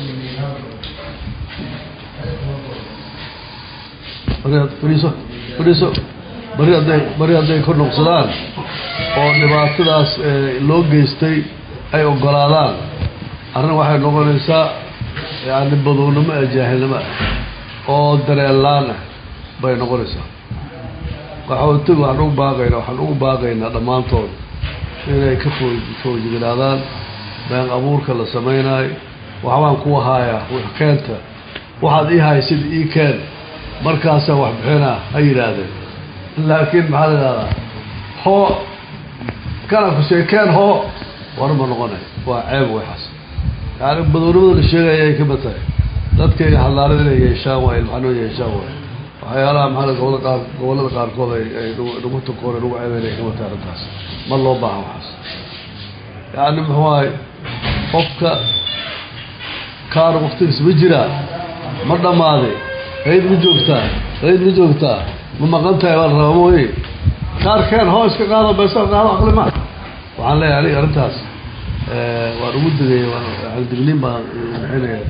fadhiiso fadhiiso beri hadday beri hadday ku nuqsadaan oo dhibaatadaas loo geystay ay ogolaadaan arrin waxay noqonaysaa yani badownimo ee jaahilnimo ah oo dareenlaan ah bay noqonaysaa qaxootiga waxaan ugu baaqaynaa waxaan ugu baaqaynaa dhammaantood inay ka foo foojignaadaan been abuurka la samaynayo waxbaan ku haayaa keenta waxaad ii haysid ii keen markaasaa wax bixinaa ha yidhaahdeen laakiin maxaa la idhahdaa hoo kana kusee keen hoo war ma noqonay waa ceeb waxaas yani badownimada la sheegaya ay kamid tahay dadkayga xadaarada inay yeeshaan waay ilmaxnoo yeeshaan waay waxyaalaha maxaa gobolada qaar gobollada qaarkood ay ay nagu tukoon nagu ceebeyn ay kamid tahay arrintaas ma loo baahan waxaas yani muxuu ahay qofka kaar waktigiis ma jiraa ma dhammaaday qayd ma joogtaa qayd ma joogtaa ma maqan tahay baa la rabaa mooye kaarkeen hoo iska qaado beesa qaado aqli ma waxaan leeyahay aniga arrintaas waan ugu digay yani digniin baan bixinaya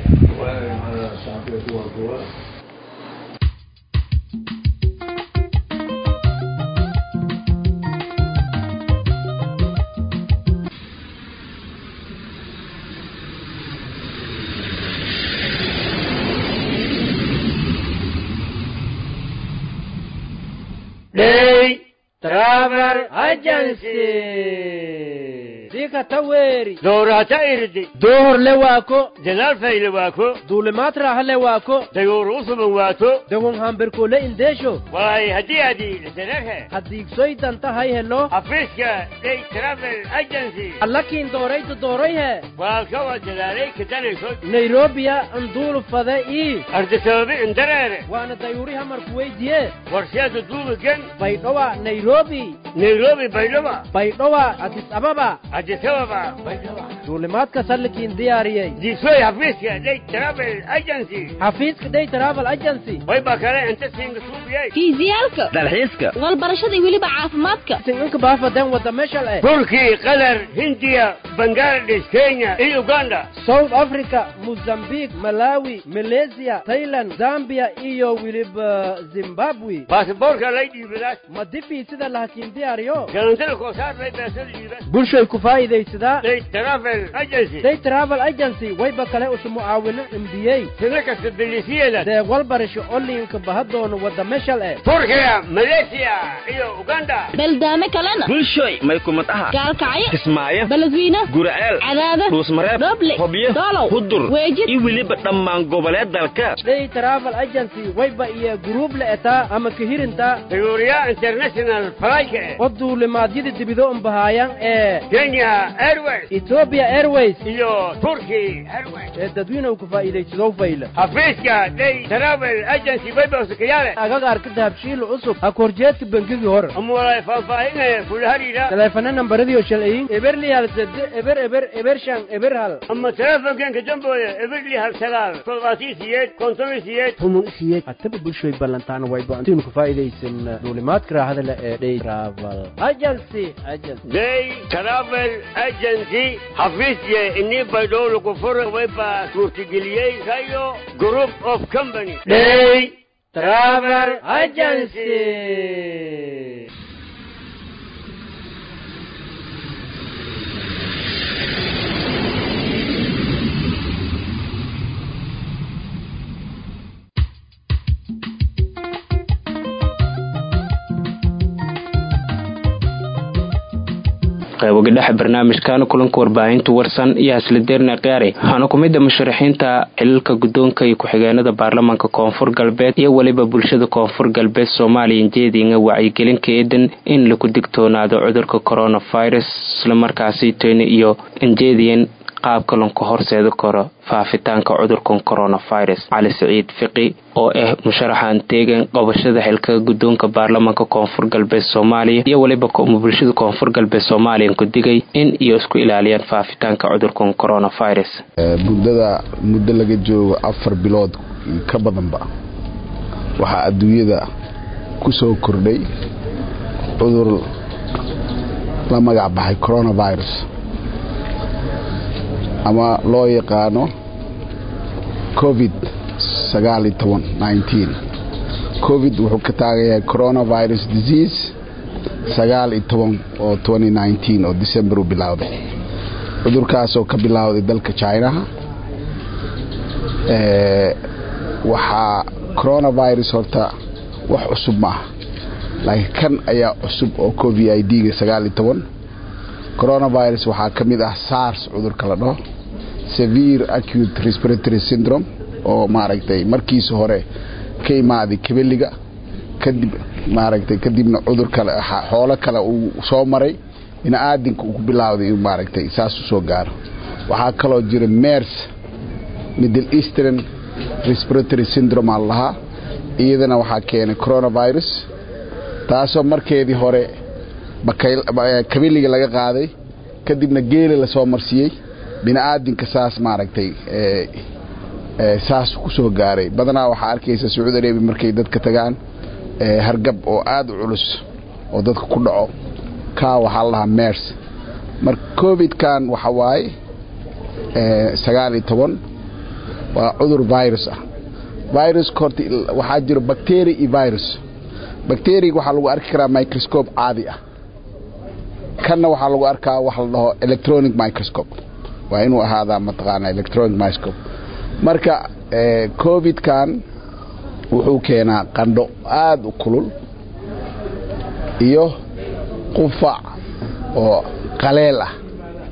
Day Travel Agency. dika taweri Doorata irdi. dohor le waako Jalaal fayle waako. duulimaad raaxa le waako Dayuur usuban waato. dagon hamberkole indesho Waay haddii adi lisanarhe. haddiigsoydan tahay helo Afiiska Day Travel Agency. allakiin dooraytu doorayhe Waa kawa jalaalay kadanayso. nairobiya anduulu fade ii Ardisoobi indareere. waana dayuuri hamarku weydiye Warshaadu duubigan. baydhowa nairobi Nairobi baydhaba. baydhowa addis ababa Addis Ababa baydhaba. duulimaadka sallikiin diyaariyey Diisoy hafiiska Day Travel Agency. xafiiska day travel agency Way baa kale inta siinga suubiyay. fiisiyaalka dalxiiska walbarashada iyo weliba caafimaadka singanka baafaden wada meshal eh Turkey, Qatar, Hindiya, Bangladesh, Kenya iyo Uganda. south africa mozambique malawi malaysia thailand zambia iyo weliba zimbabwe Baasaboorka lay dhiibidaas. ma dibii sida lahakiin diyaariyo Galantada koosaar lay beesada dhiibas. bulshay ku faa'iidaysadaa Day Travel Agency. day travel agency wayba kale usu mucaawino cmbiyey Sina kasta bilisiyeeda. deeq walbarasho oliinka bahadoono wada meshal eh Turkiya, Malaysia iyo Uganda. baldaame kalena bulshoy may kumad aha gaalkacyo kismaayo beledweyne guraceel cadaada dhuusmareeb dhoble hobyo doolow hudur weejid iyo weliba dhammaan goboleed dalka day travel agency wayba iyo guruub la etaa ama kahirinta Dayuuriya International Flight. oo duulimaadyada dibido unbahaayaan ee Kenya Airways ethiopia airways iyo Turkey Airways. ee dadweyne ku faa'iidaysadoo fayla Xafiiska Day Travel Agency bay booskayaale. agagaarka dahabshiil cusub ha korjeedka bangigii hore Ama walaay faahfaahinaya kula hariira. taleefana nambaradiio shalciyin eberli hal sede eber eber eber shan eber hal Ama telefonkan jambooya eberli hal sagaal toddobaatiyo siyeed konton iyo siyeed tumun isiyeed hataba bulshoy ballantaana way ba-antiinu ku faa'iidaysan duulimaadka raaxada le ee day travel agency agency Day Travel Agency xafiisye inii baydhow lagu furo wayba suurtageliyey kayo Group of Company. Day Travel Agency. qayboga dhexe barnaamijkaana kulanka warbaahinta warsan iyo haslideerna khiyaari waxaana ku mid a musharaxiinta xilalka guddoonka iyo ku-xigeenada baarlamaanka koonfur galbeed iyo weliba bulshada koonfur galbeed soomaaliya jeedinga wacyigelinka eedan in lagu digtoonaado cudurka coronavirus islamarkaasi teni iyo injeediyan qaabka lanku horseedi karo faafitaanka cudurkan coronavirus cali siciid fiqi oo ah musharaxan teegan qabashada xilka guddoonka baarlamaanka koonfur galbeed soomaaliya iyo weliba bulshada koonfur galbeed soomaaliya ku digay in iyo isku ilaaliyaan faafitaanka cudurkan coronavirus muddada muddo laga joogo afar bilood ka badanba waxaa adduunyada ku soo kordhay cudur la magac baxay coronavirus ama loo yaqaano covid sagaaliyo toban nineteen covid wuxuu ka taagayahay coronavirus disease sagaal iyo toban oo twenty nineteen oo december u bilowday cudurkaasoo ka bilowday dalka chinaha waxaa coronavirus horta wax cusub maaha laakiin kan ayaa cusub oo covid i d-ga sagaal iyo toban coronavirus waxaa ka mid ah sars cudurka la dhaho severe acute respiratory syndrome oo maaragtay markiisa hore ka imaaday kabeliga kadib maaragtay kadibna cudur kale xoolo kale uu soo maray bini-aadinka uu ku bilaawday inuu maaragtay saas u soo gaaro waxaa kaloo jira mers middle eastern respiratory syndrome aan lahaa iyadana waxaa keenay coronavirus taasoo markeedii hore kabeliga laga qaaday kadibna geela lasoo marsiiyey bini-aadinka saas maaragtay saas ku soo gaaray badanaa waxaa arkaysa sacuudi arabia markay dadka tagaan hargab oo aada u culus oo dadka ku dhaco kaa waxaa la lahaa mers marka covid-kan waxa waaye sagaal iyo toban waa cudur virus ah viruska horta waxaa jiro bacteria iyo virus bacteriga waxaa lagu arki karaa microscope caadi ah kanna waxaa lagu arkaa wax la dhaho electronic microscope waa inuu ahaadaa mataqaana electronic microscope marka covid-kan wuxuu keenaa qandho aada u kulul iyo qufac oo qaleel ah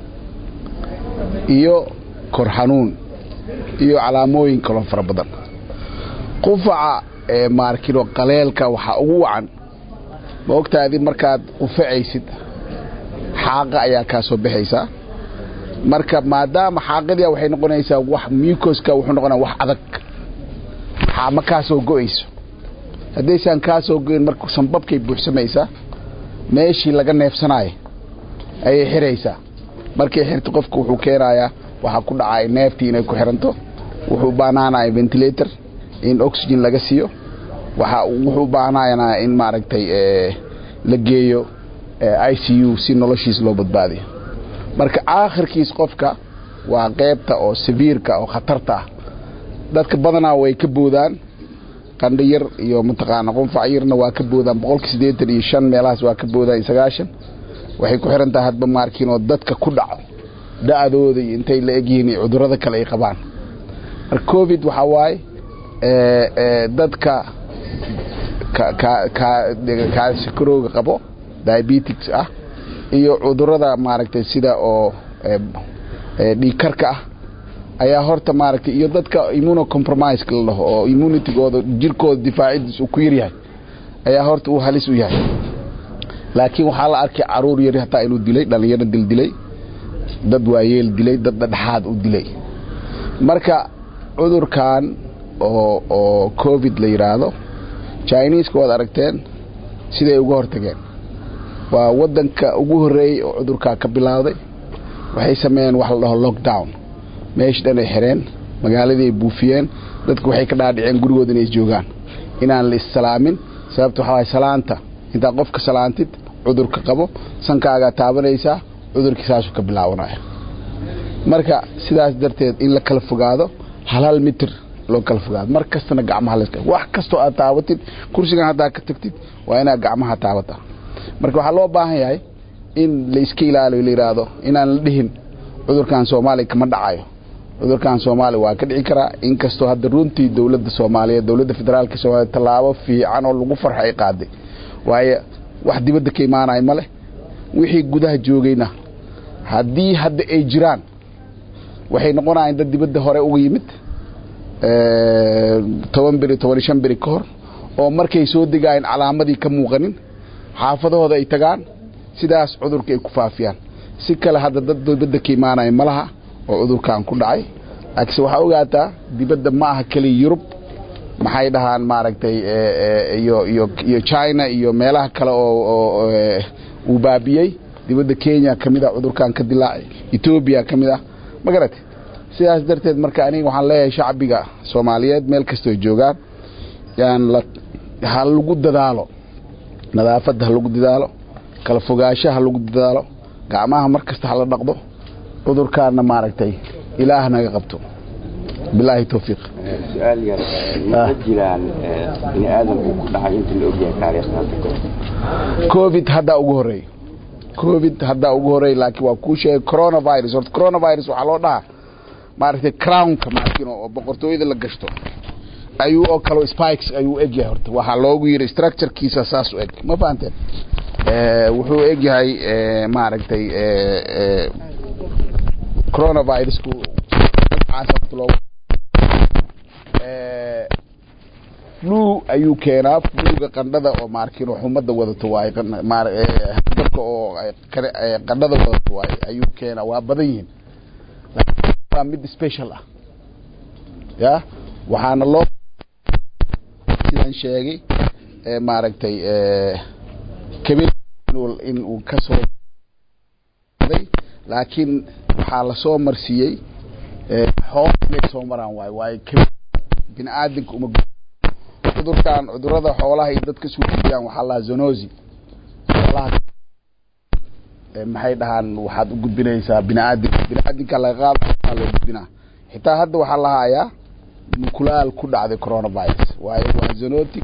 iyo kor xanuun iyo calaamooyin kaloo fara badan qufaca maarkino qaleelka waxaa ugu wacan ma ogtaadi markaad qufacaysid xaaqa ayaa kaa soo baxaysaa marka maadaama xaaqadia waxay noqonaysaa wax mucoska wuxuu noqonaya wax adag ma kaa soo go-ayso haddaysaan kaa soo go-in marka sanbabkay buuxsamaysaa meeshii laga neefsanaayo ayay xiraysaa markay xirto qofka wuxuu keenayaa waxaa ku dhacaya neeftii inay ku xiranto wuxuu baanaanaya ventilator in oxygen laga siiyo waxa wuxuu baanaanaa in maaragtay la geeyo i c u si noloshiis loo badbaadiyo marka aakhirkiis qofka waa qeybta oo sabiirka oo khatarta ah dadka badanaa way ka boodaan qandho yar iyo mataqaana qunfac yarna waa ka boodaan boqolki siddeetan iyo shan meelahaas waa ka boodaan iyo sagaashan waxay ku xiran tahay hadba maarkiinoo dadka ku dhaco da-dooda iyo intay la egyihiin iyo cudurrada kale ay qabaan marka covid waxaa waaye dadka kaasikarooga qabo diabetics ah iyo cudurada maaragtay sida oo dhiigkarka ah ayaa horta maaragtay iyo dadka immunocompromiseka la dhaho oo immunitygooda jirkooda difaacidiis uu ku yaryahay ayaa horta uu halis u yahay laakiin waxaa la arkay caruur yari hataa inuu dilay dhalinyaro dildilay dad waayeel dilay dad dhadhexaad u dilay marka cudurkan oo oo covid la yidhaahdo chineska waad aragteen siday uga hortageen waa wadanka ugu horeeyey oo cudurkaa ka bilowday waxay sameeyeen wax la dhaho lockdown meesha dhan ay xireen magaaladii ay buufiyeen dadku waxay ka dhaadhiceen gurigooda inay joogaan inaan la issalaamin sababta waxaa waay salaanta intaa qofka salaantid cudurka qabo sankaagaa taabanaysaa cudurkii saasuu ka bilaabanaya marka sidaas darteed in la kala fogaado hal hal mitir loo kala fogaado mar kastana gacmaha la wax kastoo aad taabatid kursigan haddaa ka tagtid waa inaad gacmaha taabata marka waxaa loo baahan yahay in la iska ilaaliyo la yidhaahdo inaan la dhihin cudurkan soomaaliya kama dhacayo cudurkan soomaaliya waa ka dhici karaa inkastoo hadda runtii dowladda soomaaliyeed dowladda federaalka soomaliya tallaabo fiican oo lagu farxo ay qaaday waayo wax dibadda ka imaanayo ma leh wixii gudaha joogayna haddii hadda ay jiraan waxay noqonayaan dad dibadda hore uga yimid toban beri toban iyo shan beri ka hor oo markay soo degaayeen calaamadii ka muuqanin xaafadahooda ay tagaan sidaas cudurka ay ku faafiyaan si kale hadda dad dibadda ka imaanaya ma laha oo cudurkan ku dhacay laakiinse waxaa ogaataa dibadda ma aha keliya yurub maxay dhahaan maaragtay iyo iyo iyo china iyo meelaha kale oo uu baabiyey dibadda kenya ka mid ah cudurkan ka dilaacay etoobiya ka mid ah ma garatay sidaas darteed marka aniga waxaan leeyahay shacbiga soomaaliyeed meel kastoo joogaan yaan la ha lagu dadaalo nadaafadda ha lagu dadaalo kala fogaansha ha lagu dadaalo gacmaha mar kasta hala dhaqdo cudurkaana maaragtay ilaah naga qabto bilaahi towfiiq su-aal yar ma jiraan bini aadamku ku dhacay inta la ogyahay taariikhda covid haddaa ugu horeey covid haddaa ugu horeey laakiin waa kuu sheegay coronavirus horta coronavirus waxaa loo dhahaa maaragtay crownka maakin oo boqortooyada la gashto ayuu oo kale spikes ayuu egyahay horta waxaa loogu yiri structurekiisa saas u eg ma fahanteen wuxuu egyahay maaragtay coronavirusku flu ayuu keenaa fluga qandhada oo maarkin xumada wadato waaye dabka oo qandhada wadato waaye ayuu keenaa waa badan yihiin waa mid special ah ya waxaana loo sidaan sheegay maaragtay kabil in uu ka soo laakiin waxaa lasoo marsiiyey xool inay soo maraan waayo waayo kabil bini aadamka uma cudurkan cudurada xoolaha iyo dadka suujiyaan waxaa lahaa zonosi xoolaha maxay dhahaan waxaad u gudbinaysaa bini aadamka bini aadamka laga qaada loo gudbinaa xitaa hadda waxaa la hayaa mukulaal ku dhacday coronavirus waayo waa zoonotic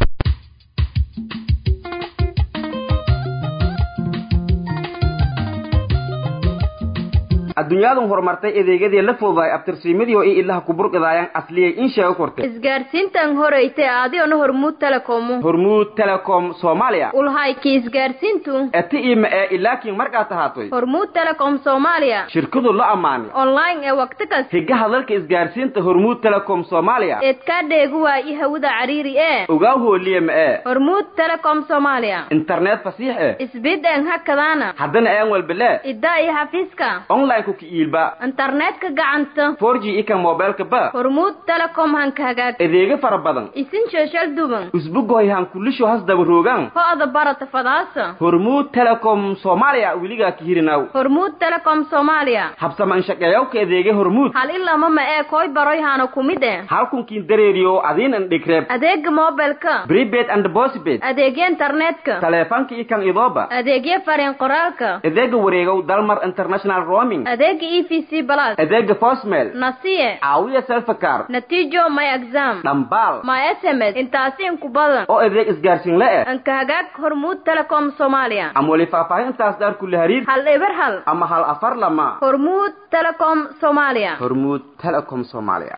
adduunyadan horumartay adeegyadii la fududaay abtirsiimadii oo i ilaha kuburqidaayaan asliyay in sheego kortay isgaarsiintan horeyte adiona hormuud telecomu hormuud telecom soomaaliya ulhayki isgaarsiintu eti ima ee ilaakiin markaad tahaatoy hormuud telecom soomaaliya shirkadu la ammaanay online ee waqti kas higaha dalka isgaarsiinta hormuud telecom soomaaliya eedkaa dheegu waayi hawada cariiri ee ogaa hooliye ma ee hormuud telecom soomaaliya internet fasiix eh isbid een hakadaana haddana aan walbelee iddaa iyo xafiiska online ku kiilba internetka gacanta 4G ika mobilka ba hormuud telecom hanka hagaag adeega fara badan isin sheeshal duban usbugoy han kulisho has daba roogan ho-da barata fadaasa hormuud telecom soomaaliya weligaa ka hirinaw hormuud telecom soomaaliya habsaman shaqeeyawka adeega hormuud hal ilama ma ee koy baroy hana kumid eh halkunkiin dareeriyo adiin an dhigreeb adeega mobilka prepaid and postpaid adeegya internetka taleefanka ikan idooba adeegya fariin qoraalka adeega wareegow dalmar international roaming adeega e v c plus adeega fosmel nasiye caawiya selfakar natiijo my exam dhambaal my sms intaasi inku badan oo adeeg isgaarsiin la eh anka hagaag hormuud telecom soomaaliya ama weli faahfaahintaas daar kula hariir hal eber hal ama hal afar lama hormuud telecom soomaaliya hormuud telecom soomaaliya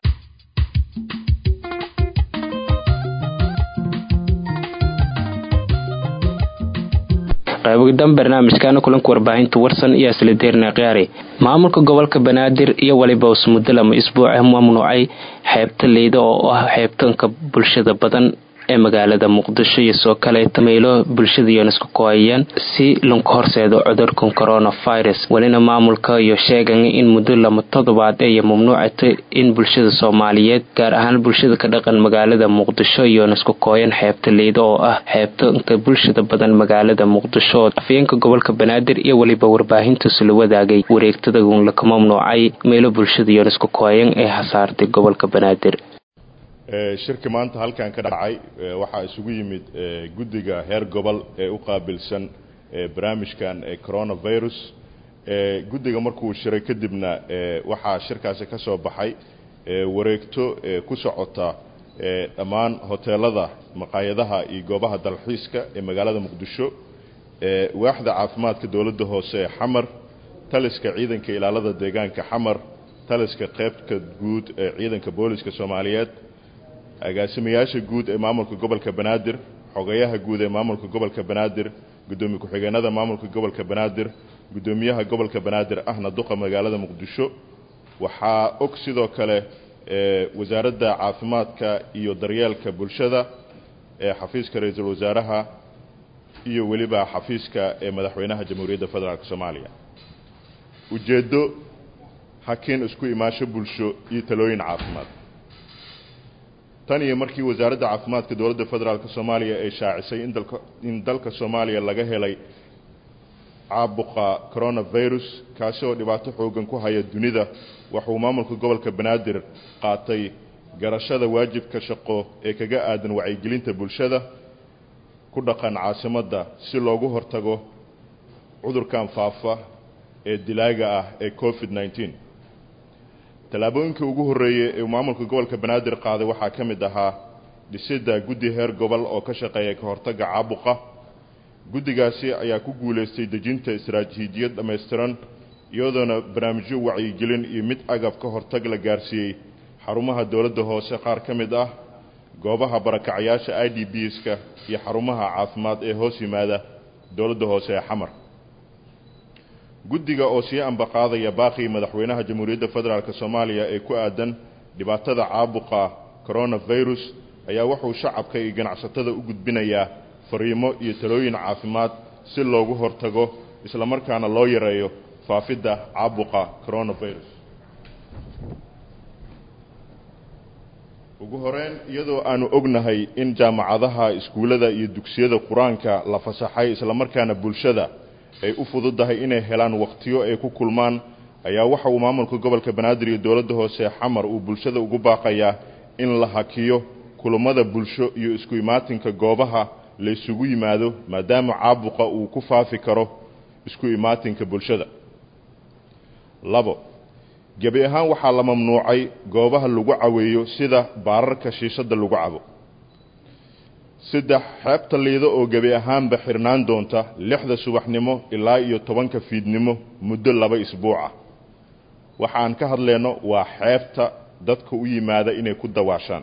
qaybogidan barnaamijkaana kulanka warbaahinta warsan iyo aslideerna khiyaari maamulka gobolka banaadir iyo weliba usmuddo lama isbuuca mamnuucay xeebta leyda oo ah xeebtanka bulshada badan ee magaalada muqdisho iyo soo kaleeta meelo bulshada iyoon isku kooyayaan si lanku horseedo cudurkan coronavirus welina maamulka iyo sheegan in muddo lama toddobaad ay mamnuucatay in bulshada soomaaliyeed gaar ahaan bulshada ka dhaqan magaalada muqdisho iyoon isku kooyan xeebta leyda oo ah xeebtanka bulshada badan magaalada muqdisho afyeenka gobolka banaadir iyo weliba warbaahintaas la wadaagay wareegtada laka mamnuucay meelo bulshada iyoon isku kooyan ee hasaartay gobolka banaadir shirki maanta halkan ka dhacay waxaa isugu yimid guddiga heer gobol ee u qaabilsan barnaamijkan coronavirus guddiga markuu shiray kadibna waxaa shirkaasi ka soo baxay wareegto ku socota dhammaan hoteelada maqaayadaha iyo goobaha dalxiiska ee magaalada muqdisho waaxda caafimaadka dowladda hoose ee xamar taliska ciidanka ilaalada deegaanka xamar taliska qeybta guud ee ciidanka booliska soomaaliyeed agaasimayaasha guud ee maamulka gobolka banaadir xogayaha guud ee maamulka gobolka banaadir guddoomiye ku-xigeenada maamulka gobolka banaadir guddoomiyaha gobolka banaadir ahna duqa magaalada muqdisho waxaa og sidoo kale wasaaradda caafimaadka iyo daryeelka bulshada ee xafiiska ra-iisul wasaaraha iyo weliba xafiiska ee madaxweynaha jamhuuriyadda federaalk soomaaliya ujeeddo hakiin isku imaasho bulsho iyo talooyin caafimaad tan iyo markii wasaaradda caafimaadka dowladda federaalk soomaaliya ay shaacisay in dalka in dalka soomaaliya laga helay caabuqa coronavirus kaasi oo dhibaato xoogan ku haya dunida waxuu maamulka gobolka banaadir qaatay garashada waajibka shaqo ee kaga aadan wacyigelinta bulshada ku dhaqan caasimadda si loogu hortago cudurkan faafa ee dilaaga ah ee covid nneteen tallaabooyinkii ugu horreeyey ee maamulka gobolka banaadir qaaday waxaa ka mid ahaa dhisidda guddi heer gobol oo ka shaqeeya ka hortagga caabuqa guddigaasi ayaa ku guulaystay dejinta istaraatiijiyad dhammaystiran iyadoona barnaamijyo wacyigelin iyo mid agab ka hortag la gaarsiiyey xarumaha dowladda hoose qaar ka mid ah goobaha barakacayaasha i d b ska iyo xarumaha caafimaad ee hoos yimaada dowladda hoose ee xamar guddiga oo sii ambaqaadaya baaqii madaxweynaha jamhuuriyadda federaalk soomaaliya ee ku aadan dhibaatada caabuqa coronavirus ayaa wuxuu shacabka iyo ganacsatada u gudbinayaa fariimo iyo talooyin caafimaad si loogu hortago islamarkaana loo yareeyo faafidda caabuqa coronavirus ugu horeyn iyadoo aanu ognahay in jaamacadaha iskuullada iyo dugsiyada qur-aanka la fasaxay islamarkaana bulshada ay u fududahay inay helaan wakhtiyo ay ku kulmaan ayaa waxa uu maamulka gobolka banaadir iyo dowladda hoose xamar uu bulshada ugu baaqayaa in la hakiyo kulammada bulsho iyo isku imaatinka goobaha la isugu yimaado maadaama caabuqa uu ku faafi karo isku imaatinka bulshada labo gebi ahaan waxaa la mamnuucay goobaha lagu caweeyo sida baararka shiishadda lagu cabo saddex xeebta liido oo gebi ahaanba xirnaan doonta lixda subaxnimo ilaa iyo tobanka fiidnimo muddo laba isbuuca waxaan ka hadlayno waa xeebta dadka u yimaada inay ku dawaashaan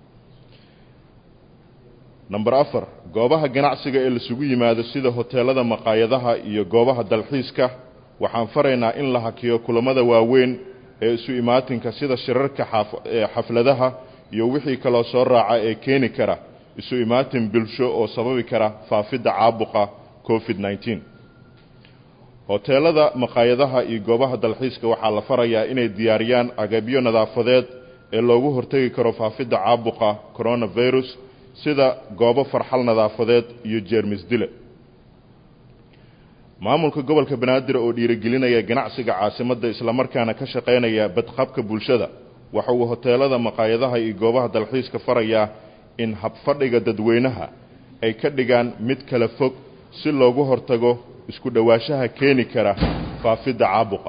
number afar goobaha ganacsiga ee lasugu yimaado sida hoteelada maqaayadaha iyo goobaha dalxiiska waxaan faraynaa in la hakiyo kulammada waaweyn ee isu imaatinka sida shirarka xafladaha iyo wixii kaloo soo raaca ee keeni kara isu imaatin bulsho oo sababi kara faafidda caabuqa covid nneteen hoteelada maqaayadaha iyo goobaha dalxiiska waxaa la farayaa inay diyaariyaan agabyo nadaafadeed ee loogu hortegi karo faafidda caabuqa coronavirus sida goobo farxal nadaafadeed iyo jeermis dile maamulka gobolka banaadir oo dhiirigelinaya ganacsiga caasimadda islamarkaana ka shaqaynaya badqabka bulshada waxa uu hoteelada maqaayadaha iyo goobaha dalxiiska farayaa in habfadhiga dadweynaha ay ka dhigaan mid kala fog si loogu hortago isku dhowaanshaha keeni kara faafidda caabuqa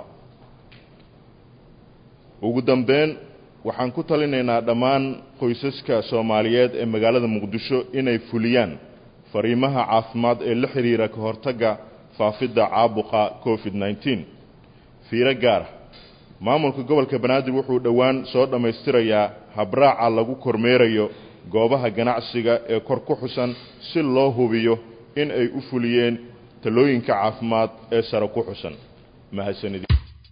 ugu dambeyn waxaan ku talinaynaa dhammaan qoysaska soomaaliyeed ee magaalada muqdisho inay fuliyaan fariimaha caafimaad ee la xidhiira ka hortagga faafidda caabuqa covid nneteen fiiro gaara maamulka gobolka banaadir wuxuu dhowaan soo dhammaystirayaa habraaca lagu kormeerayo goobaha ganacsiga ee kor ku xusan si loo hubiyo in ay u fuliyeen talooyinka caafimaad ee sare ku xusan mahadsanidi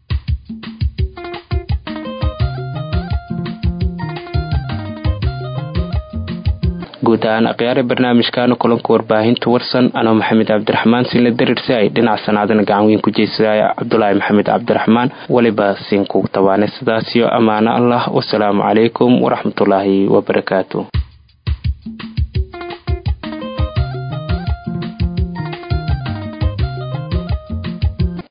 guud ahaan akhyaare barnaamijkaana kulanka warbaahinta warsan anoo maxamed cabdiraxmaan sinla darirsi ay dhinaca sanaadana gacan weyn ku jeysaya cabdulaahi maxamed cabdiraxmaan weliba siinkugu tabaanay sidaasiyo ammaano allah wasalaamu calaykum waraxmatullaahi wabarakaatu